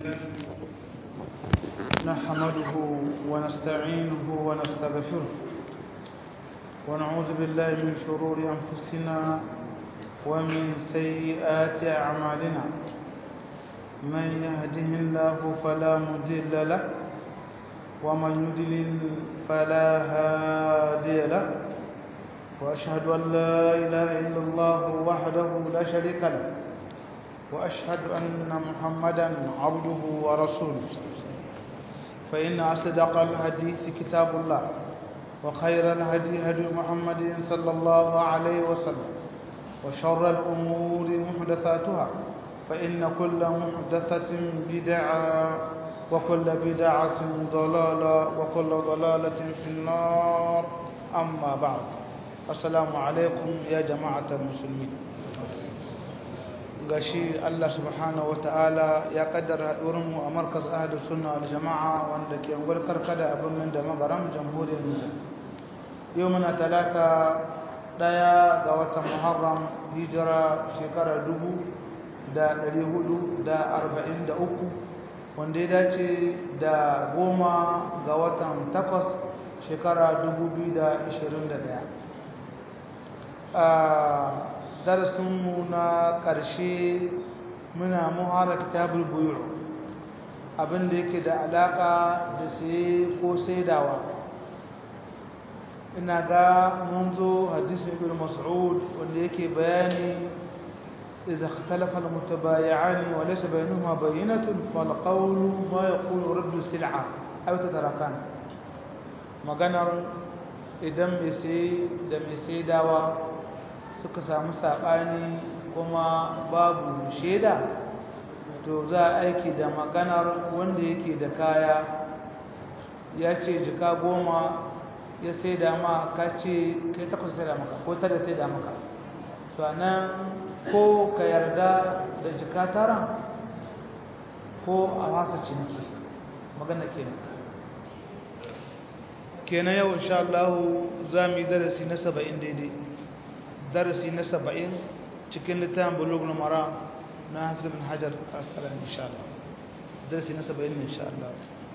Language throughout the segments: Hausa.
نحمده ونستعينه ونستغفره ونعوذ بالله من شرور أنفسنا ومن سيئات أعمالنا من يهده الله فلا مضل له ومن يضلل فلا هادي له وأشهد أن لا إله إلا الله وحده لا شريك له وأشهد أن محمدا عبده ورسوله فإن أصدق الحديث كتاب الله وخير الهدي هدي محمد صلى الله عليه وسلم وشر الأمور محدثاتها فإن كل محدثة بدعة وكل بدعة ضلالة وكل ضلالة في النار أما بعد السلام عليكم يا جماعة المسلمين gashi Allah subhanahu wataala ya kaddara haɗurinmu a markaz ahlus sunna wal jama'a wanda ke ungwar karkada a birnin da magaram jamhuriyar Nijar yau muna talata ɗaya ga watan Muharram hijira shekara dubu da ɗari hudu da arba'in da uku wanda ya dace da goma ga watan takwas shekara dubu biyu da ashirin da ɗaya darasinmu na ƙarshe muna muhara kitabul buyu abinda yake da alaƙa da saye ko saidawa ina ga mun zo hadisin ibn mas'ud wanda yake bayani إذا اختلف المتبايعان وليس بينهما بينة فالقول ما يقول رد السلعة أو تتركان maganar idan mai sai da mai saidawa suka samu saɓani kuma babu shaida to za a aiki da maganar wanda yake da kaya ya ce jika goma ya sai da ma ka ce kai takwas sai da maka ko tara sai da maka to nan ko ka yarda da jika tara ko a wasa ciniki magana kenan kenan yau insha Allah za mu yi darasi na saba'in daidai darasi na saba'in cikin littafin bulugul mara na hafiz bin hajar asqalan insha Allah darasi na saba'in insha Allah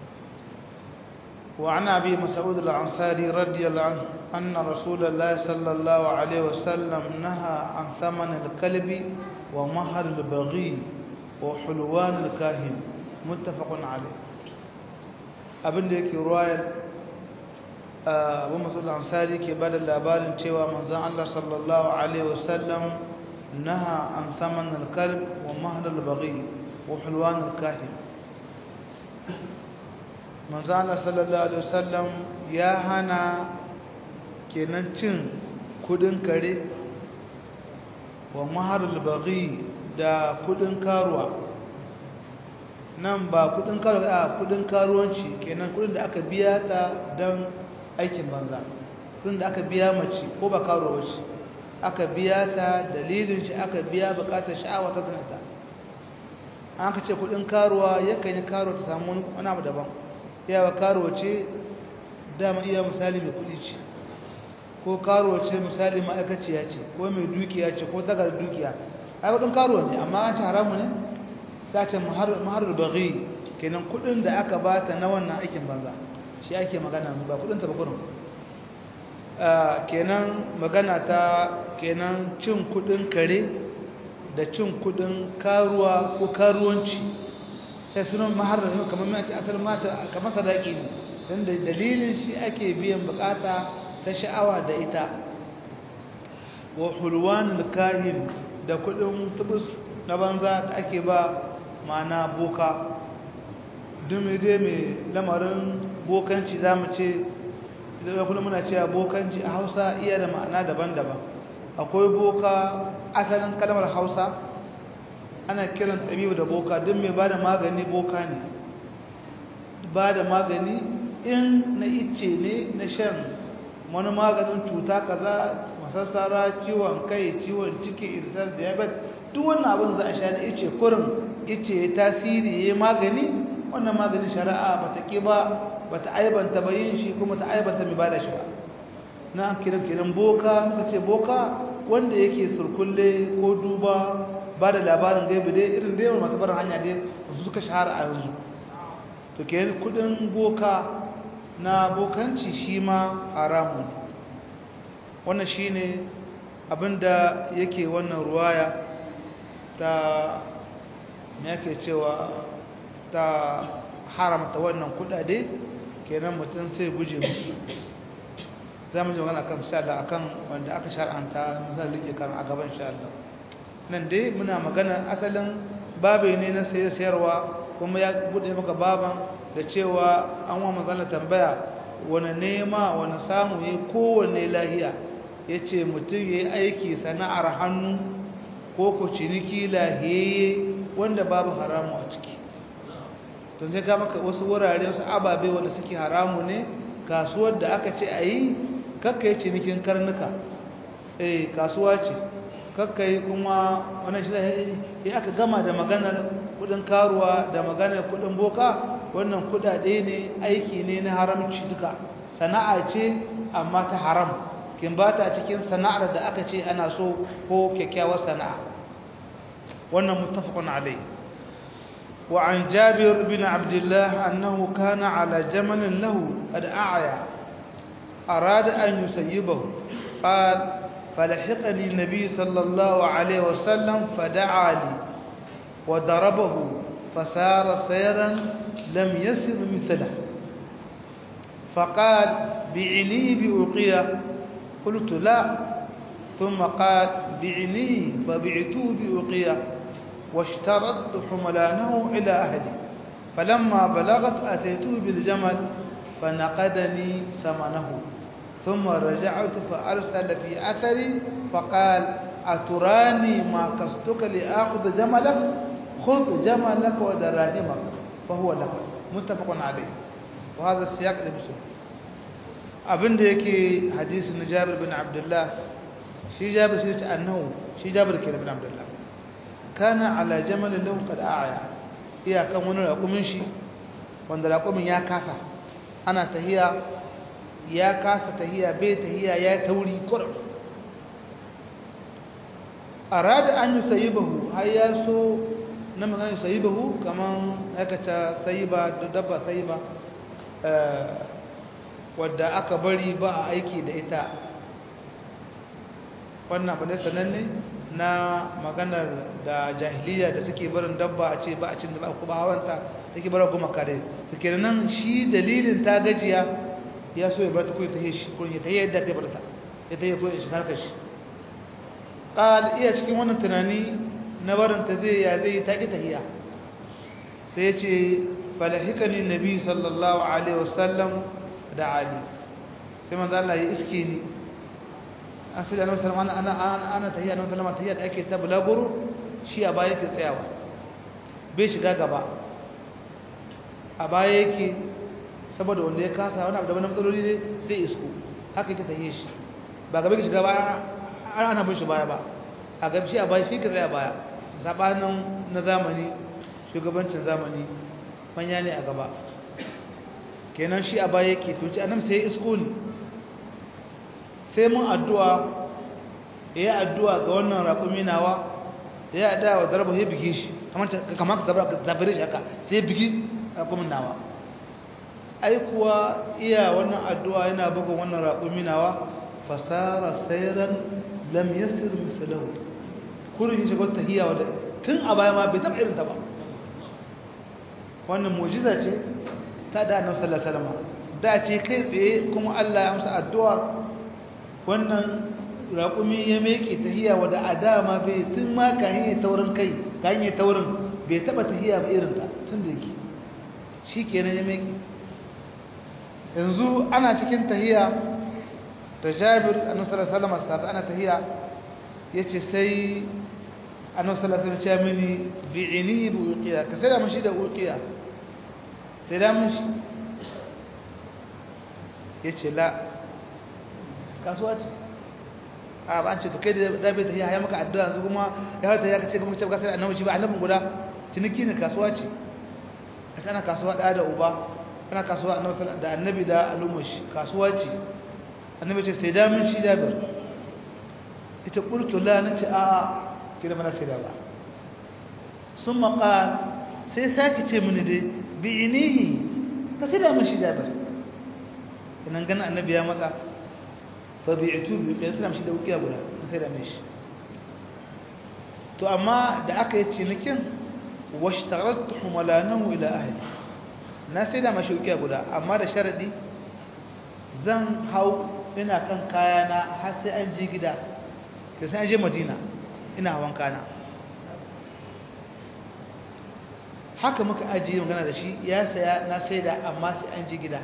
وعن أبي مسعود الأنصاري رضي الله عنه أن رسول الله صلى الله عليه وسلم نهى عن ثمن الكلب ومهر البغي وحلوان الكاهن متفق عليه abin da yake ruwayar abu masu ansari ke ba da labarin cewa manzan Allah sallallahu Alaihi wasallam naha an saman alkalb wa mahadar bari wa hulwan alkahi manzan Allah sallallahu Alaihi wasallam ya hana kenan cin kudin kare wa mahadar bari da kudin karuwa nan ba kudin karuwa a kudin karuwanci kenan kudin da aka biya ta don aikin banza kudin da aka biya mace ko ba karuwa ce aka biya ta dalilin shi aka biya bukatar sha'awa ta zanata an ka ce kudin karuwa yakan yi karuwa ta samu wani abu daban yawa karuwa ce dama iya misali mai kudi ce ko karuwa ce misali ma'aikaciya ce ko mai dukiya ce ko tagar dukiya ai kudin karuwa ne amma an ci haramu ne sace maharar baghi kenan kudin da aka bata na wannan aikin banza shi ake magana ba kudin ta ba kudin kenan magana ta kenan cin kudin kare da cin kudin karuwa ko karuwanci sai sunan maharar kamar mai ce asar mata kamar sadaki ne don da dalilin shi ake biyan bukata ta sha'awa da ita wa hulwan kahin da kudin tubus na banza da ake ba ma'ana boka dumi dai mai lamarin bokanci za mu ce idan kuma muna cewa bokanci a hausa iya da ma'ana daban-daban akwai boka asalin kalmar hausa ana kiran tabibu da boka duk mai ba da magani boka ne ba da magani in na icce ne na shan wani maganin cuta kaza masassara ciwon kai ciwon ciki irsar diabetes duk wannan abin za a sha da ice kurin ice ya tasiri ya magani wannan maganin shari'a ba ta ƙi ba ba ta aibanta ba yin shi kuma ta aibanta mai ba da shi ba na an kiran kiran boka muka ce boka wanda yake surkulle ko duba ba da labarin gaibi dai irin dai masu barin hanya dai su suka shahara a yanzu to ke kudin boka na bokanci shi ma haramun wannan shi ne abinda yake wannan ruwaya ta yake cewa ta haramta wannan kudade kenan mutum sai guje musu za mu ji magana kan sha'ala akan wanda aka shar'anta misali ke kan a gaban sha'ala nan dai muna magana asalin babe ne na sayar sayarwa kuma ya bude maka baban da cewa an wa matsala tambaya wani nema wani samu ya kowane lahiya ya ce mutum ya yi aiki sana'ar hannu ko ku ciniki lahiyayye wanda babu haramu a ciki tun sai ka maka wasu wurare wasu ababe wanda suke haramu ne kasuwar da aka ce a yi kakka yi cinikin karnuka eh kasuwa ce kakka yi kuma wannan shi ya aka gama da maganar kudin karuwa da maganar kudin boka wannan kudade ne aiki ne na haramci duka sana'a ce amma ta haram kin ba ta cikin sana'ar da aka ce ana so ko kyakkyawar sana'a wannan muttafaqun alai wa an jabir bin abdullah annahu kana ala jamalin lahu qad a'ya arada an yusayyibahu qala فلحقني النبي صلى الله عليه وسلم فدعا لي وضربه فسار سيرا لم يسر مثله فقال بعني بأوقية قلت لا ثم قال بعني فبعته بأوقية واشترطت حملانه إلى أهلي فلما بلغت أتيته بالجمل فنقدني ثمنه ثم رجعت فأرسل في أثري فقال أتراني ما قصدك لآخذ جملك خذ جملك ودراهمك فهو لك متفق عليه وهذا السياق لمسلم abin da yake hadisi na Jabir bin Abdullah shi Jabir shi ce annahu shi Jabir ke bin Abdullah kana ala jamal lahu qad a'ya iya kan wani raƙumin shi wanda raƙumin ya kasa ana tahiya ya kasa tahiya bai tahiya ya tauri kurum arada an yi sayibahu har ya so na magana sayibahu kaman aikata sayiba da dabba sayiba wadda aka bari ba a aiki da ita wannan abu ne sananne na maganar da jahiliya da suke barin dabba a ce ba a cin da ba kuma hawanta take barin kuma kare su kenan shi dalilin ta gajiya ya so ya bar ta kuyi ta yi shi kurin ya ta yi yadda ta bar ta ya ta yi kuyi shi harkar shi ƙal iya cikin wannan tunani na barin ta zai ya zai ta ƙi tahiya sai ya ce falahikani nabi sallallahu alaihi wasallam da ali sai manzo Allah ya iske ni asali annabi sallallahu alaihi wasallam ana ana tahiya annabi sallallahu alaihi wasallam da ake ta bulaguro shi a baya yake tsayawa bai shiga gaba a baya yake saboda wanda ya kasa wani abu da wani matsaloli ne sai isko haka yake tahiye shi ba gaba ki shiga ba ana bin shi baya ba a gamshi a baya shi ka tsaya baya sabanin na zamani shugabancin zamani manya ne a gaba kenan shi a baya yake to ci annabi sai isko ne sai mun addu'a ya yi addu'a ga wannan raƙumi nawa da ya da wa zarba ya bige shi kamar ka zabare shi haka sai bigi raƙumin nawa ai kuwa iya wannan addu'a yana bugun wannan raƙumi nawa fasara sairan lam yasir misalahu kurin shi gwata hiya wadda tun a baya ma bai taɓa irinta ba wannan mujiza ce ta da annabi sallallahu alaihi wasallam da ce kai tsaye kuma Allah ya amsa addu'ar wannan raƙumi ya meke tahiya wadda a dama bai tun ma kayan ya taurin kai kayan ya taurin bai taɓa tahiya ba irinta tun da yake shi kenan ya meke yanzu ana cikin tahiya ta jabir annabi sallallahu alaihi wasallam ana tahiya yace sai annabi sallallahu alaihi wasallam ya mini bi'ini bi uqiya ka sai da mun shi da uqiya sai da mun shi yace la kasuwa ce a ba an ce to kai da zabe tahiya ya maka addu'a yanzu kuma ya harta ya kace kuma ce ka sai annabi shi ba annabin guda ciniki ne kasuwa ce kana kasuwa da da uba kana kasuwa da annabi da al'ummashi kasuwa ce annabi ce sai damin shi jabir ita qultu la nace a kira mana sai da ba summa qal sai sake ce mini dai bi inihi ka sai da mashi jabir kanan gana annabi ya matsa fa bi'tu bi ya sai da mashi da ukiya guda sai da mashi to amma da aka yi cinikin washtaratu humalanahu ila ahli na sai da mashi ukiya guda amma da sharadi zan hau ina kan kayana har sai an je gida sai an je madina ina hawan kana haka muka ajiye magana da shi ya saya na saida amma sai an ji gida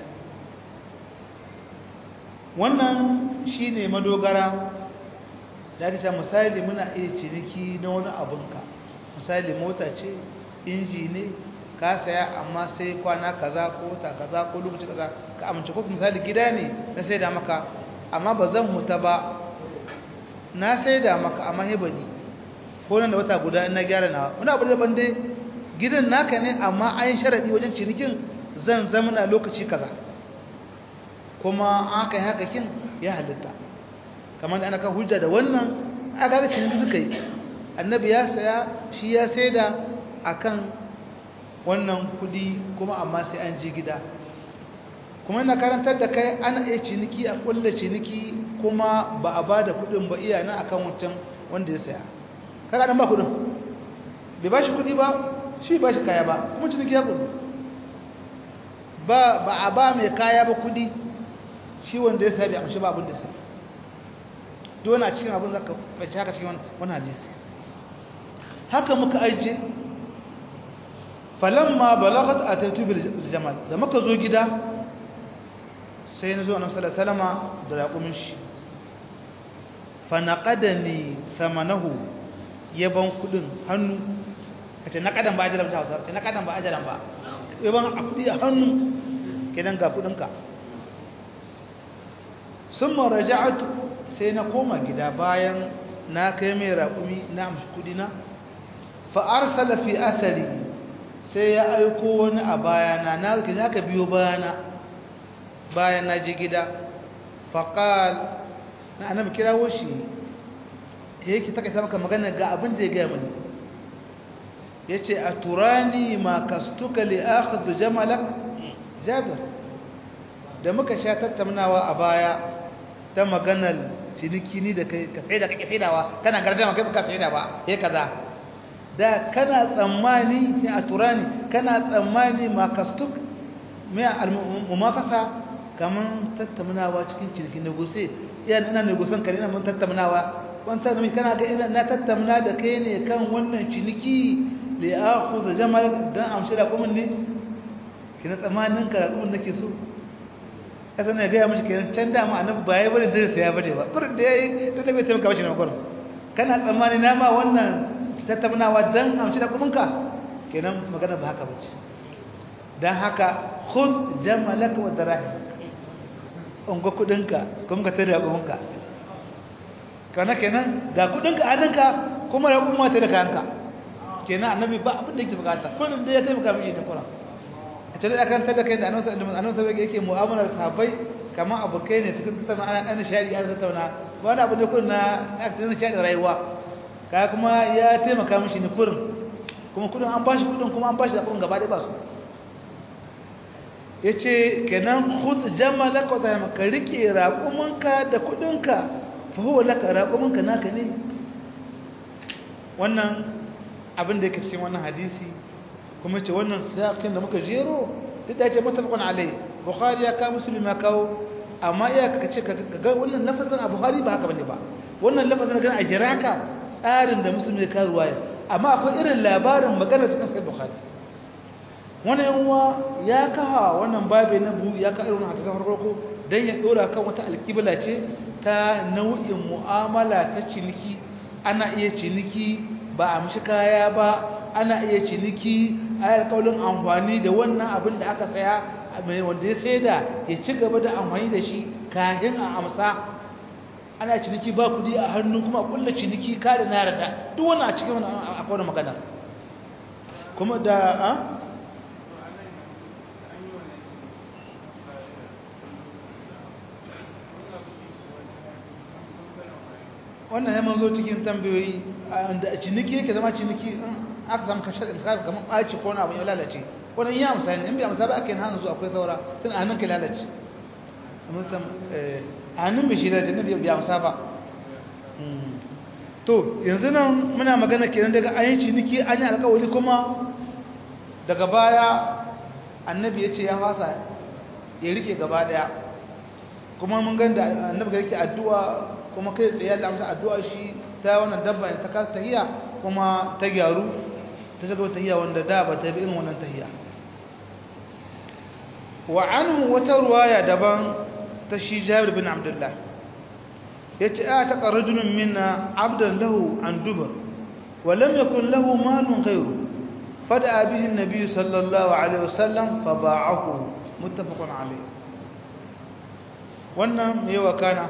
wannan shine madogara da aka ce misali muna iya ciniki na wani abinka misali mota ce inji ne ka saya amma sai kwana kaza ko wata kaza ko lokaci kaza ka amince ko misali gida ne na saida maka amma ba zan huta ba na saida maka amma hebani ko nan da wata guda na gyara na wani abu da bande gidan naka ne amma an sharadi wajen cinikin zan zamana lokaci kaza kuma aka yi haka kin ya halitta kamar da ana kan hujja da wannan aka ga ciniki suka yi annabi ya saya shi ya saida akan wannan kudi kuma amma sai an ji gida kuma ina karantar da kai ana iya ciniki a kulla ciniki kuma ba a ba da kudin ba iya na akan wancan wanda ya saya kaga dan ba kudin bai ba shi kudi ba shi ba shi kaya ba kuma ciniki ya kudu ba ba a ba mai kaya ba kudi shi wanda ya saya bai amshi ba abin da sai dole a cikin abin zaka bai haka cikin wannan hadisi haka muka aije falamma balagat ataitu bil jamal da muka zo gida sai na zo annabi sallallahu alaihi wasallama da raƙumin shi fa naqadani thamanahu yaban kudin hannu kace naqadan ba ajalan ta kace naqadan ba ajalan ba yaban a kudi a hannu kenan ga kudin ka summa raja'tu sai na koma gida bayan na kai mai raƙumi na amshi kudi na fa arsala fi athari sai ya aiko wani a bayana na ga ka biyo bayana bayan na je gida faqal na annabi kirawo shi yake take ta maka magana ga abin da ya ga mani yace aturani ma kastuka li akhudh jamalak jabir da muka sha tattaunawa a baya ta maganar ciniki ni da kai ka sai da kake saidawa kana gardama kai baka saida ba yayi kaza da kana tsammani sai aturani kana tsammani ma kastuk me al-mumafasa kaman tattaunawa cikin ciniki negotiate iya ina negotiation kare ina mun tattaunawa wanta da kana ga ina na tattauna da kai ne kan wannan ciniki li akhudha jamal dan amshi da kuma ne kina tsamanin ka da kuma nake so kasa ne ga ya mishi kenan can da ma annabi ba yayi bane da sai ya bade ba kurin da yayi da bai taimaka mishi ne kurin kana tsammani na ma wannan tattaunawa dan amshi da kuma ka kenan magana ba haka bace dan haka khudh jamalaka wa darahim ungo kudinka kuma ka tare da kudinka kana kenan ga kudinka a hannunka kuma da kuma ta da kayanka kenan annabi ba abin da yake bukata kullum da ya taimaka mishi da Qur'an a cikin akan tada kai da annabi annabi sai yake mu'amalar sahabbai kamar abokai ne cikin tattauna ana dan shari ana tattauna ba wani abu ne kullum na accident shari rayuwa kaya kuma ya taimaka mishi ne kullum kuma kudin an bashi kudin kuma an bashi da kudin gaba da ba su yace kenan khudh jamalaka wa tahma ka rike raƙuminka da kudinka fa huwa laka raƙuminka naka ne wannan abin da yake cikin wannan hadisi kuma ce wannan sakin da muka jero duk da yace mutafaqun alai bukhari ya ka muslim ya kawo amma iya ka ce ka ga wannan lafazin a bukhari ba haka bane ba wannan lafazin ga a jiraka tsarin da muslim ya kawo ruwaya amma akwai irin labarin magana cikin sahih bukhari wani yanwa ya kaha wannan babe na bu ya ka irin hadisan farko dan ya dora kan wata alkibla ce ta nau'in mu'amala ta ciniki ana iya ciniki ba a mishi kaya ba ana iya ciniki ayar kaulin amfani da wannan abin da aka saya mai wanda ya saida ya ci gaba da amfani da shi kafin a amsa ana ciniki ba kudi a hannu kuma kulla ciniki ka da na rada duk wannan a cikin wannan akwai magana kuma da a wannan ya manzo cikin tambayoyi da ciniki yake zama ciniki aka samu kashe in ka kamar ɓaci ko wani abu ya lalace wani ya amsa ne in bai amsa ba ake yin hannu zuwa akwai saura tun a hannun ka lalace a hannun bai shi lalace ne bai amsa ba to yanzu nan muna magana kenan daga an yi ciniki an yi alkawari kuma daga baya annabi ya ce ya fasa ya rike gaba daya kuma mun ganda annabi ga yake addu'a kuma kai tsaye da amsa addu'a shi ta wannan dabba ta kasa tahiya kuma ta gyaru ta shiga tahiya wanda da ba ta bi irin wannan tahiya wa anhu wata ruwaya daban ta shi Jabir bin Abdullah yace a ta qarajulun minna abdan lahu an dubar wa lam yakun lahu malun ghayru fada bihi an-nabi sallallahu alaihi wasallam fa ba'ahu muttafaqun alayh wannan me wakana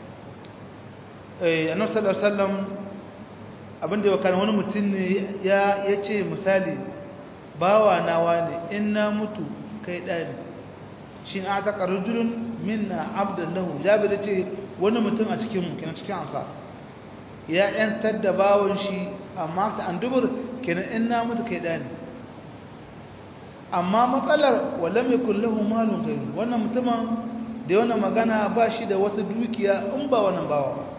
eh annabi sallallahu alaihi wasallam abinda ya wakana wani mutum ne ya yace misali bawa nawa ne in na mutu kai dani shin a ta qarajulun minna abdan lahu jabir ce wani mutum a cikin mu kenan cikin ansa ya yantar da bawon shi amma ta andubur kenan in na mutu kai dani amma matsalar walam yakul lahu malun ghayru wannan mutumin da wannan magana ba shi da wata dukiya in ba wannan bawa ba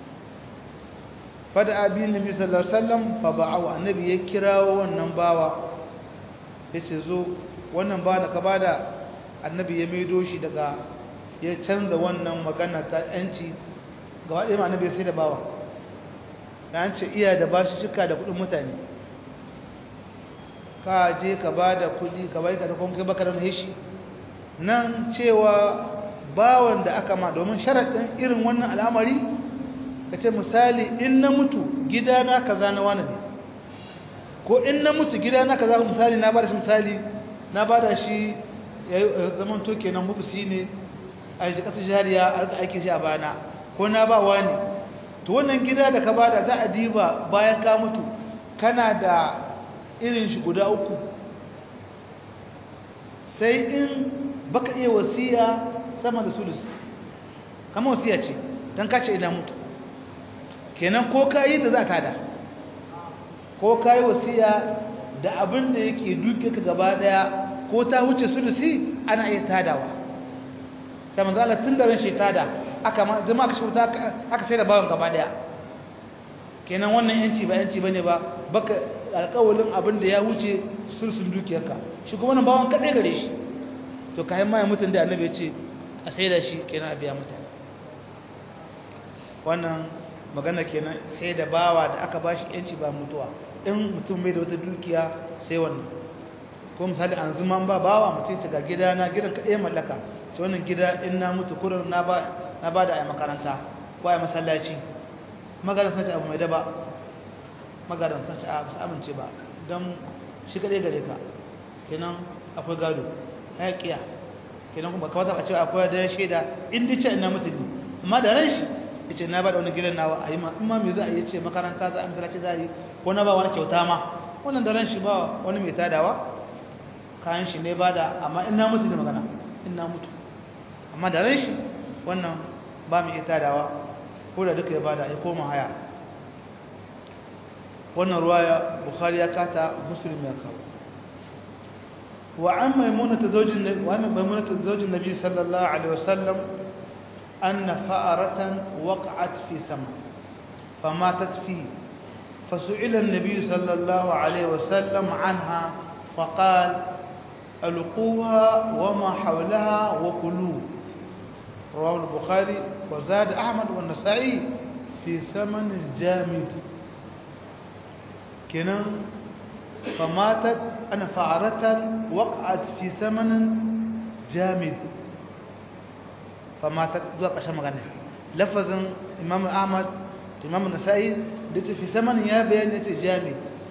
fada abin nabi sallallahu alaihi wasallam fa ba'u annabi ya kirawo wannan bawa yace zo wannan ba da ka bada annabi ya maido shi daga ya canza wannan magana ta yanci gaba ɗaya annabi sai da bawa ya ce iya da ba shi cika da kuɗin mutane ka je ka ba da kuɗi ka bai ka da kuma kai baka da shi nan cewa bawan da aka ma domin sharaɗin irin wannan al'amari ka ce misali in na mutu gidana kaza na wani ne ko in na mutu gidana kaza misali na ba da shi misali na ba da shi ya zaman to kenan mubusi ne a yi ƙasar jariya a rika aiki shi a bana ko na ba wani to wannan gida da ka bada za a diba bayan ka mutu kana da irin shi guda uku sai in baka iya wasiya sama da sulus kama wasiya ce don kace ina mutu kenan ko ka yi da za ka da ko ka yi wasiya da abin da yake duke ka gaba daya ko ta wuce sulusi ana iya tadawa sai manzo Allah tun da ran shi tada aka ma zama aka shuta aka sai da bawan gaba daya kenan wannan yanci ba yanci bane ba baka alƙawalin abin da ya wuce sulsun dukiyarka shi kuma wannan bawan kadai gare shi to kayan mai mutun da annabi ya ce a sai da shi kenan a biya mutane wannan magana kenan sai da bawa da aka bashi yanci ba mutuwa in mutum bai da wata dukiya sai wannan ko misali an zuma ba bawa mutum ta ga gida na gidan kaɗai mallaka ta wannan gida in na mutu kurin na ba na ba da a makaranta ko a masallaci magaran sace abu mai daba magaran sace a su amince ba don shi kaɗai gare ka kenan akwai gado hayaƙiya kenan kuma kawata a cewa akwai da shaida in dai ce ina mutu ne amma da ran shi ya ce na ba da wani gidan nawa a yi ma in ma me za a yi ce makaranta za a masallaci za a yi ko na ba wani kyauta ma wannan da ran shi ba wani mai tadawa kayan shi ne ba da amma in na mutu ne magana in na mutu amma da ran shi wannan ba mu iya tadawa ko da duka ya bada ya koma haya wannan ruwaya bukhari ya kata muslim ya kawo wa an maimunata zaujin wa an maimunata zaujin nabi sallallahu alaihi wasallam anna fa'aratan waqa'at fi sama famatat fi فسئل النبي صلى الله عليه وسلم عنها فقال ألقوها وما حولها وكلوه رواه البخاري وزاد أحمد والنسائي في ثمن الجامد كنا فماتت أنا فعرة وقعت في ثمن جامد فماتت ذوق عشان مغني لفظ إمام أحمد إمام النسائي ديت في ثمن يا بيان جامد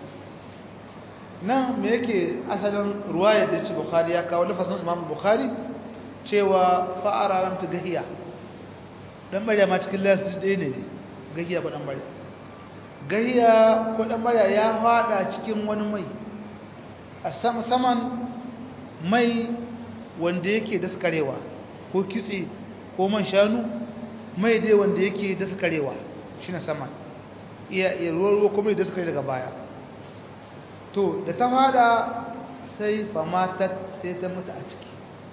nan me yake asalin ruwaya da ce bukhari ya kawo lafazin imam bukhari cewa fa'ara ramta gahiya dan bariya ma cikin lafi ɗaya ne gahiya ko dan bariya gahiya ko dan bariya ya fada cikin wani mai a sama saman mai wanda yake daskarewa ko kitse ko man shanu mai dai wanda yake daskarewa shine saman iya iya ruwa ruwa ko mai daskare daga baya to da ta fada sai famatat sai ta mutu a ciki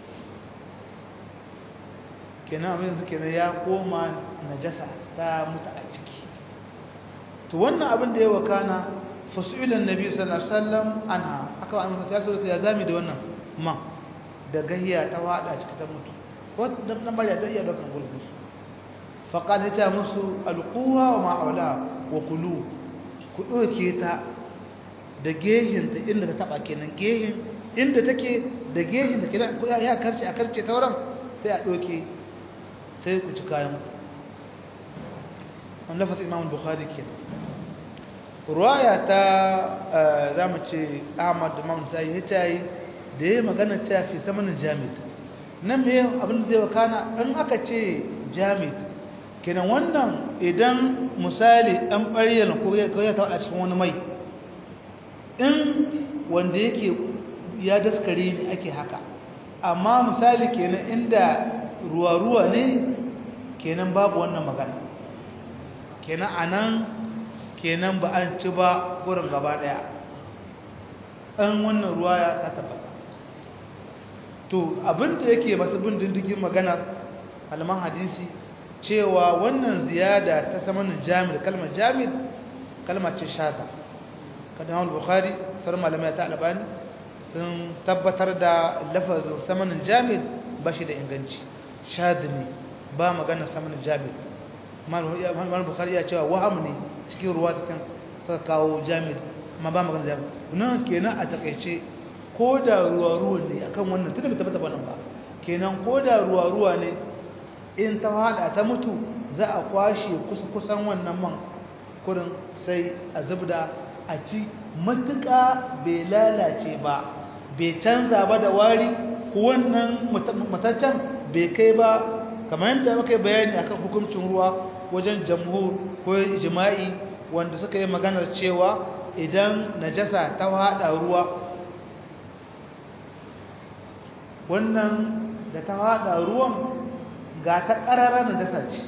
kenan abin yanzu kenan ya koma najasa ta mutu a ciki to wannan abin da ya wakana fasu'ilan nabi sallallahu alaihi wasallam anha aka wa annabi sallallahu alaihi ya zami da wannan ma da gahiya ta wada ciki ta mutu wata dan nan bari da iya dokan gulbus fa qala ta musu alquha wa ma awla wa kulu ku doke ta da gehin ta inda ta taba kenan gehin inda take da gehin da kenan ya karce a karce tauran sai a doke sai ku ci kayan an lafas imam bukhari ke ruwaya ta za mu ce ahmad imam sai ya cayi da ya magana cewa fi samanin jami'at nan me abin da zai wakana in aka ce jami'at kenan wannan idan misali ɗan ɓariyar ko ya taɓa cikin wani mai in wanda yake ya daskare ne ake haka amma misali kenan inda ruwa-ruwa ne kenan babu wannan magana kenan anan kenan ba an ci ba gurin gaba daya an wannan ruwa ya ta tabbata to abinda yake masu bin dindigin magana alaman hadisi cewa wannan ziyada ta samanin jami'ar kalmar jami'ar kalmar ce shata kadan al-bukhari sar malamai ta albani sun tabbatar da lafazin samanin jami'ar ba shi da inganci shadi ne ba magana samanin jami'ar mal bukhari ya cewa waham ne cikin ruwa ta can suka kawo jami'ar amma ba magana jami'ar nan kenan a takaice ko da ruwa-ruwa ne akan wannan tunda bai tabbata ba nan ba kenan ko da ruwa-ruwa ne in ta hada ta mutu za a kwashe kusa-kusan wannan man kurin sai a zubda a ci matuƙa bai lalace ba bai canza ba da wari wannan mataccen bai kai ba kamar yadda muka yi bayani akan hukuncin ruwa wajen jamhur ko jima'i wanda suka yi maganar cewa idan najasa ta hada ruwa wannan da ta hada ruwan ga ta ƙarara najasa ce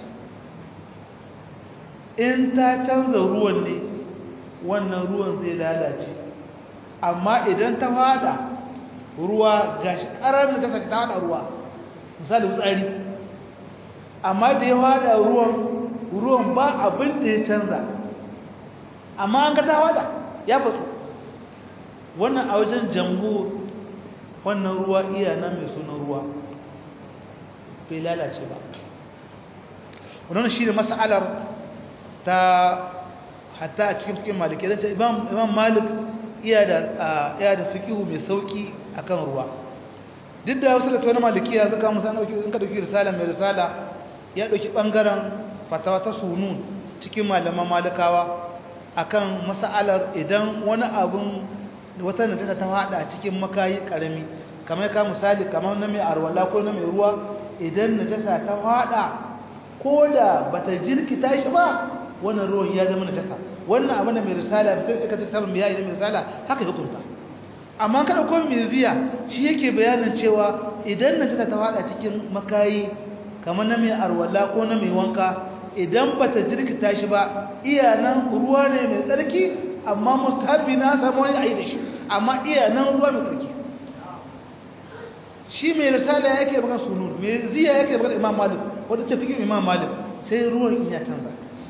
in ta canza ruwan ne wannan ruwan zai lalace amma idan ta hada ruwa ga shi ƙarar najasa ce ta hada ruwa misali tsari amma da ya hada ruwan ruwan ba abin da ya canza amma an ga ta hada ya fatsu wannan a wajen jamhur wannan ruwa iya nan mai sunan ruwa bai lalace ba wannan shi ne mas'alar ta hatta a cikin fikin maliki zai imam imam malik iya da iya da fiqhu mai sauki akan ruwa duk da wasu da tawani malikiya suka musa dauki in ka dauki risala mai risala ya dauki bangaren fatawa ta sunun cikin malaman malikawa akan mas'alar idan wani abun wata najasa ta fada cikin makayi karami kamar ka misali kamar na mai arwala ko na mai ruwa idan najasa ta fada ko da bata jirkita shi ba wannan ruwan ya zama najasa wannan abin da mai risala da take cikin tabin biya idan mai risala haka hukunta amma kada ko mai ziya shi yake bayanin cewa idan najasa ta fada cikin makayi kamar na mai arwala ko na mai wanka idan bata jirkita shi ba iya nan ruwa ne mai tsarki amma mustahabi na samu wani ayi da shi amma iya nan ruwa mai tsarki shi mai risala yake baka sunun mai ziya yake baka imam malik wanda ce fikin imam malik sai ruwan in ya canza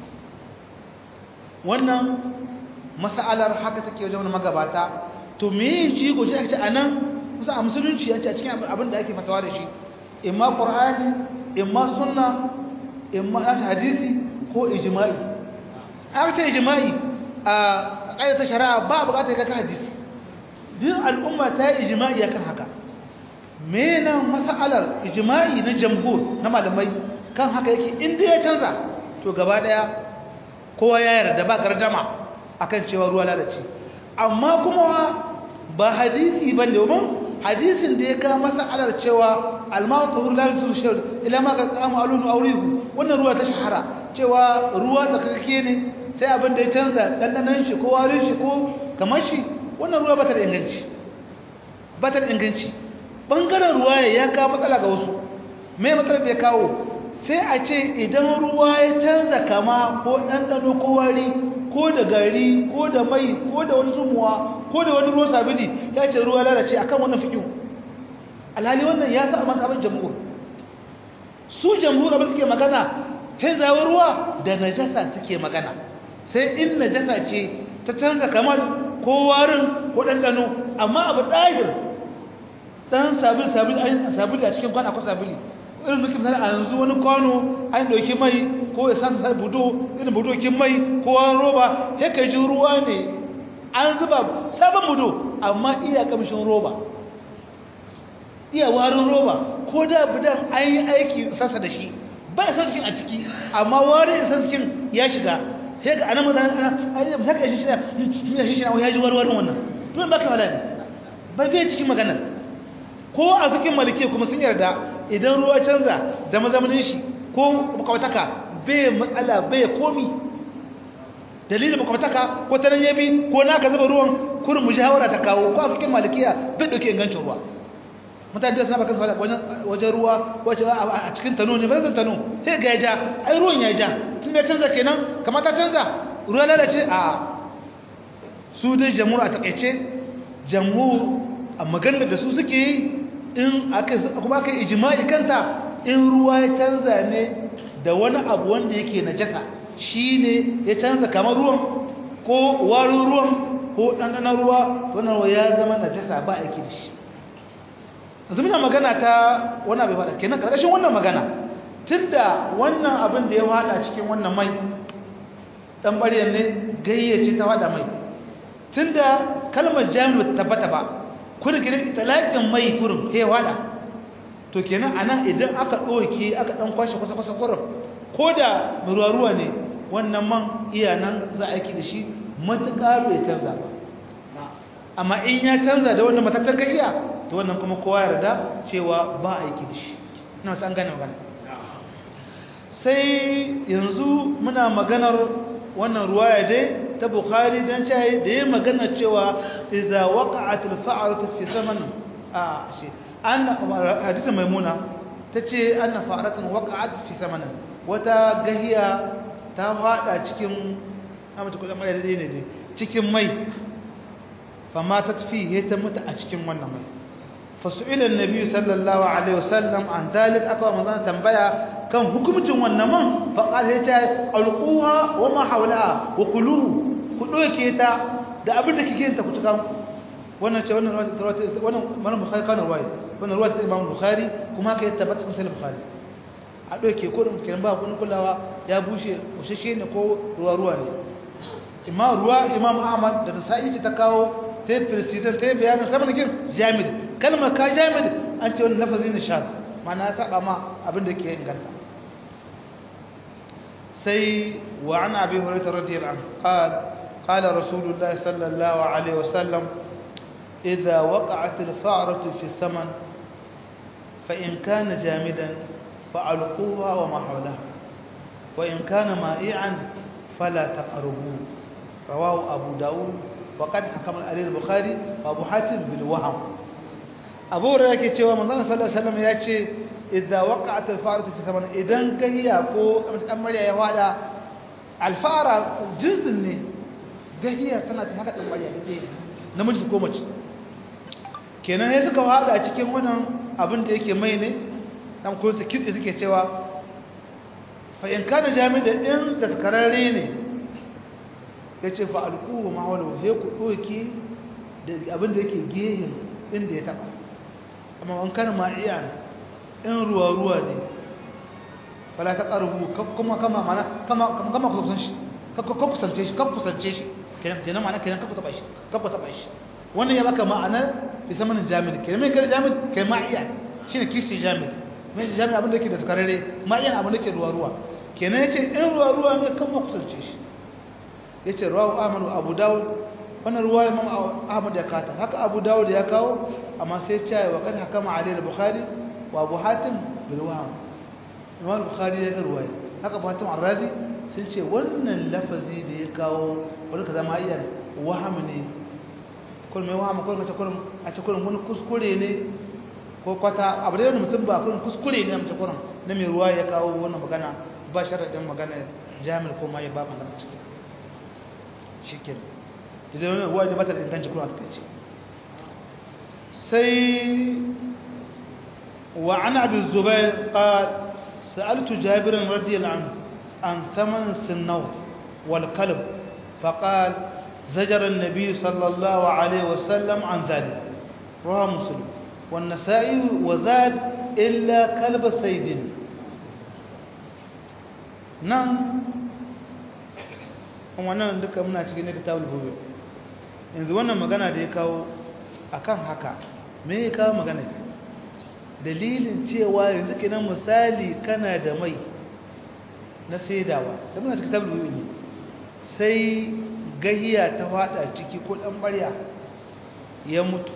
wannan mas'alar haka take wajen magabata to me jigo shi ake ce anan kusa a musulunci yace a cikin abin da ake fatawa da shi imma qur'ani imma sunna imma hadisi ko ijma'i aka ce ijma'i a ƙayyata shari'a ba buƙatar ga hadisi duk al'umma ta yi ijma'i akan haka mena mas'alar ijma'i na jamhur na malamai kan haka yake inda ya canza to gaba daya kowa ya yarda ba gardama akan cewa ruwa lalace amma kuma ba hadisi bane domin hadisin da ya kawo mas'alar cewa al-ma'u tahur la yushur ila ma qamu alunu awrihu wannan ruwa ta shahara cewa ruwa tsakake ne sai abin da ya canza dandanan shi ko warin shi ko kamar shi wannan ruwa bata da inganci bata da inganci bangaren ruwa ya kawo matsala ga wasu me matsalar da ya kawo sai a ce idan ruwa ya canza kama ko ɗanɗano ko wari ko da gari ko da mai ko da wani zumuwa ko da wani ruwan sabili ya ce ruwa lalace akan wannan fikin alhali wannan ya sa abin abin jamhur su jamhur abin suke magana canzawar ruwa da najasa suke magana sai in najasa ce ta canza kamar ko warin ko ɗanɗano amma abu ɗahir ɗan sabili sabili a cikin kwana ko sabili irin muke misali a yanzu wani kwano an ɗauki mai ko ya san sai budo irin budokin mai ko wani roba sai ka ji ruwa ne an zuba sabon budo amma iya kamshin roba iya warin roba ko da budan an yi aiki sassa da shi ba san shi a ciki amma warin san cikin ya shiga sai ga anan mazan ana ayyuka saka shi shi shi shi ya ji warwarin wannan to ba ka wala ne ba bai cikin magana ko a cikin malike kuma sun yarda idan ruwa canza da mazamanin shi ko makwataka bai matsala bai komi dalilin makwataka ko ta nan yabi ko na ka zuba ruwan kurin mujawara ta kawo ko a cikin malikiya bai dauke ingancin ruwa mutane da suna baka fada wajen ruwa wace a cikin tano ne ba zan tano sai ga ya ja ai ruwan ya ja tun da canza kenan kamata canza ruwa lalace a su dai jamhur a takaice jamhur a maganar da su suke yi in aka kuma aka ijma'i kanta in ruwa ya canza ne da wani abu wanda yake najasa shine ya canza kamar ruwan ko warin ruwan ko ɗanɗanon ruwa wannan ya zama najasa ba aiki da shi zumina magana ta wani abu faɗa kenan ƙarƙashin wannan magana tunda wannan abin da ya faɗa cikin wannan mai ɗan ɓaryar ne gayyace ta faɗa mai tunda kalmar jami'a tabbata ba kurin gidan talaƙin mai kurin ya faɗa to kenan a nan idan aka ɗauke aka ɗan kwashe kwasa-kwasa kurin ko da ruwa-ruwa ne wannan man iya nan za a aiki da shi matuƙa bai canza ba amma in ya canza da wannan matattar iya to wannan kuma kowa yarda cewa ba aiki da shi ina san gane magana sai yanzu muna maganar wannan ruwaya dai ta bukhari dan cewa da yayin magana cewa idza waqa'at al-fa'ratu fi zaman a shi anna hadisi maimuna tace anna fa'ratun waqa'at fi zaman wata gahiya ta fada cikin amma kula mai dai ne cikin mai fama ta tafi ta mutu a cikin wannan mai فسئل النبي صلى الله عليه وسلم عن ذلك أكبر من تنبيا كان حكم جوان نمان فقال هيتا ألقوها وما حولها وكلوه كلوه كيتا da abin da kike ta kutuka wannan ce wannan ruwaya wannan wannan bukhari kana ruwaya wannan ruwaya ta imam bukhari kuma haka ya tabbata cikin bukhari a doke kurin kiran ba kun kulawa ya bushe bushashe ne ko ruwa ruwa ne imam ruwa imam ahmad da nasa'i ta kawo ta yi firsitar ta yi bayanin saman kin jami'in kalmar ka jami'in an ce wani lafazi na sha mana saba ma abinda ke inganta sai wa ana abin hurata radiyar an ƙala rasulullah sallallahu alaihi wasallam idza waqa'at al-fa'ratu fi saman fa in kana jamidan fa alquha wa ma hawlaha wa in kana ma'i'an fala taqrabu rawahu abu daud وقد حكم عليه البخاري وابو حاتم بالوهم ابو هريره yake cewa manzon sallallahu alaihi wasallam yace idza waqa'at al-faratu fi zaman idan gahiya ko dan mariya ya wada al-fara jinsin ne gahiya tana ta haka dan mariya dake namiji ko mace kenan sai suka wada cikin wannan abin da yake mai ne dan ko ta kitse suke cewa fa in kana jami'a in da kararre ne ya ce fa alkuhu ma'aulau sai ku ɗoki da abin da yake gehen inda ya taɓa amma wankan ma'iya in ruwa-ruwa ne fala ta ƙarfi kuma kama mana kama kusan shi kusance shi kan kusance shi kenan ma'ana kenan kan taɓa shi kan taɓa shi wannan ya baka ma'anar bisa manin jami'in kenan mai kare jami'in kai ma'iya shi ne kishi jami'in mai jami'in abin da ke da sakarare ma'iyan abin da ke ruwa-ruwa kenan ya ce in ruwa-ruwa ne kan kusance shi ya ce ruwa ahmadu abu dawud wannan ruwa imam ahmad ya kata haka abu dawud ya kawo amma sai ce wa kan hakama ali al-bukhari wa abu hatim bil waham imam bukhari ya ga ruwaya haka abu hatim ar-razi sun ce wannan lafazi da ya kawo wani kaza ma iya waham ne kullum mai waham kullum kullum a ce kullum wani kuskure ne ko kwata abu da wani mutum ba kullum kuskure ne a mace kullum na mai ruwa ya kawo wannan magana ba sharaɗin magana jami'ar ko ma ya ba magana cikin shikin idan wani ruwa da bata da inganci kuma aka ce sai wa an abu zubair qal sa'altu jabir radiyallahu anhu an thaman sinnaw wal kalb faqal زجر النبي صلى الله عليه وسلم عن ذلك رواه مسلم والنسائي وزاد إلا كلب سيد نعم wannan duka muna cikin kitabul buyu yanzu wannan magana da ya kawo akan haka me ya kawo magana dalilin cewa yanzu kenan misali kana da mai na saidawa da muna cikin kitabul buyu ne sai gahiya ta fada ciki ko dan barya ya mutu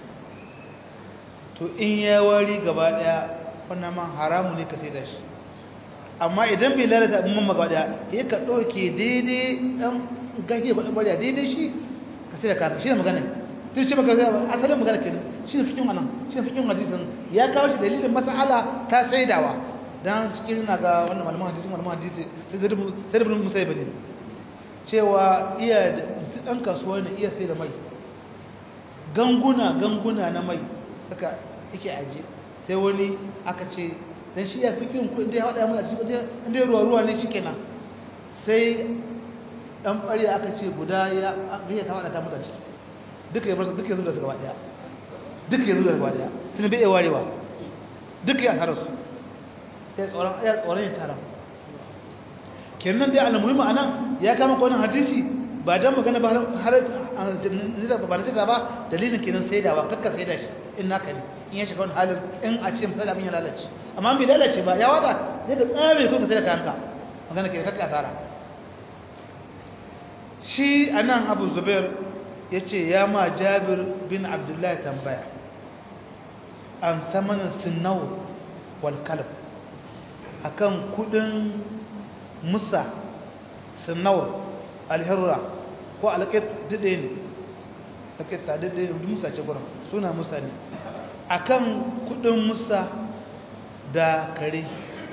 to in ya wari gaba daya wannan man haramu ne ka sai da shi amma idan bai lalata abin man gaba daya ya ka dauke daidai dan gahiya ko dan barya daidai shi ka sai da ka shi ne magana tun shi maka asalin magana kenan shi ne fikin wannan shi ne fikin hadisin ya kawo shi dalilin mas'ala ta saidawa dan cikin na ga wannan malaman hadisi malaman hadisi sai da bin musayyib ne cewa iya ɗan kasuwa ne iya sai da mai ganguna ganguna na mai suka yake aje sai wani aka ce dan shi ya fi kin kudin da ya haɗa mai a cikin inda ya ruwa ruwa ne shi kenan sai ɗan ɓari aka ce guda ya gayya ta haɗa ta mutu ciki duka ya barsa duka ya zuba su gaba ɗaya duka ya zuba gaba ɗaya tun bai iya warewa duka ya tara su ya tsoron ya tara kenan dai al-muhimmi anan ya kama ko wannan hadisi ba dan magana ba har ba na ba dalilin kenan saidawa kakka saida shi in naka ne in ya shiga wani halin in a ce misali abin ya lalace amma bai lalace ba ya wada sai ka tsare ko ka saida kayanka magana kenan kakka asara shi anan Abu Zubair yace ya ma Jabir bin Abdullah tambaya an samanin sinnaw wal kalb akan kudin musa sinawar alhirra ko alƙit daɗe ne alƙit ta daɗe ne musa ce gurin suna musa ne akan kudin musa da kare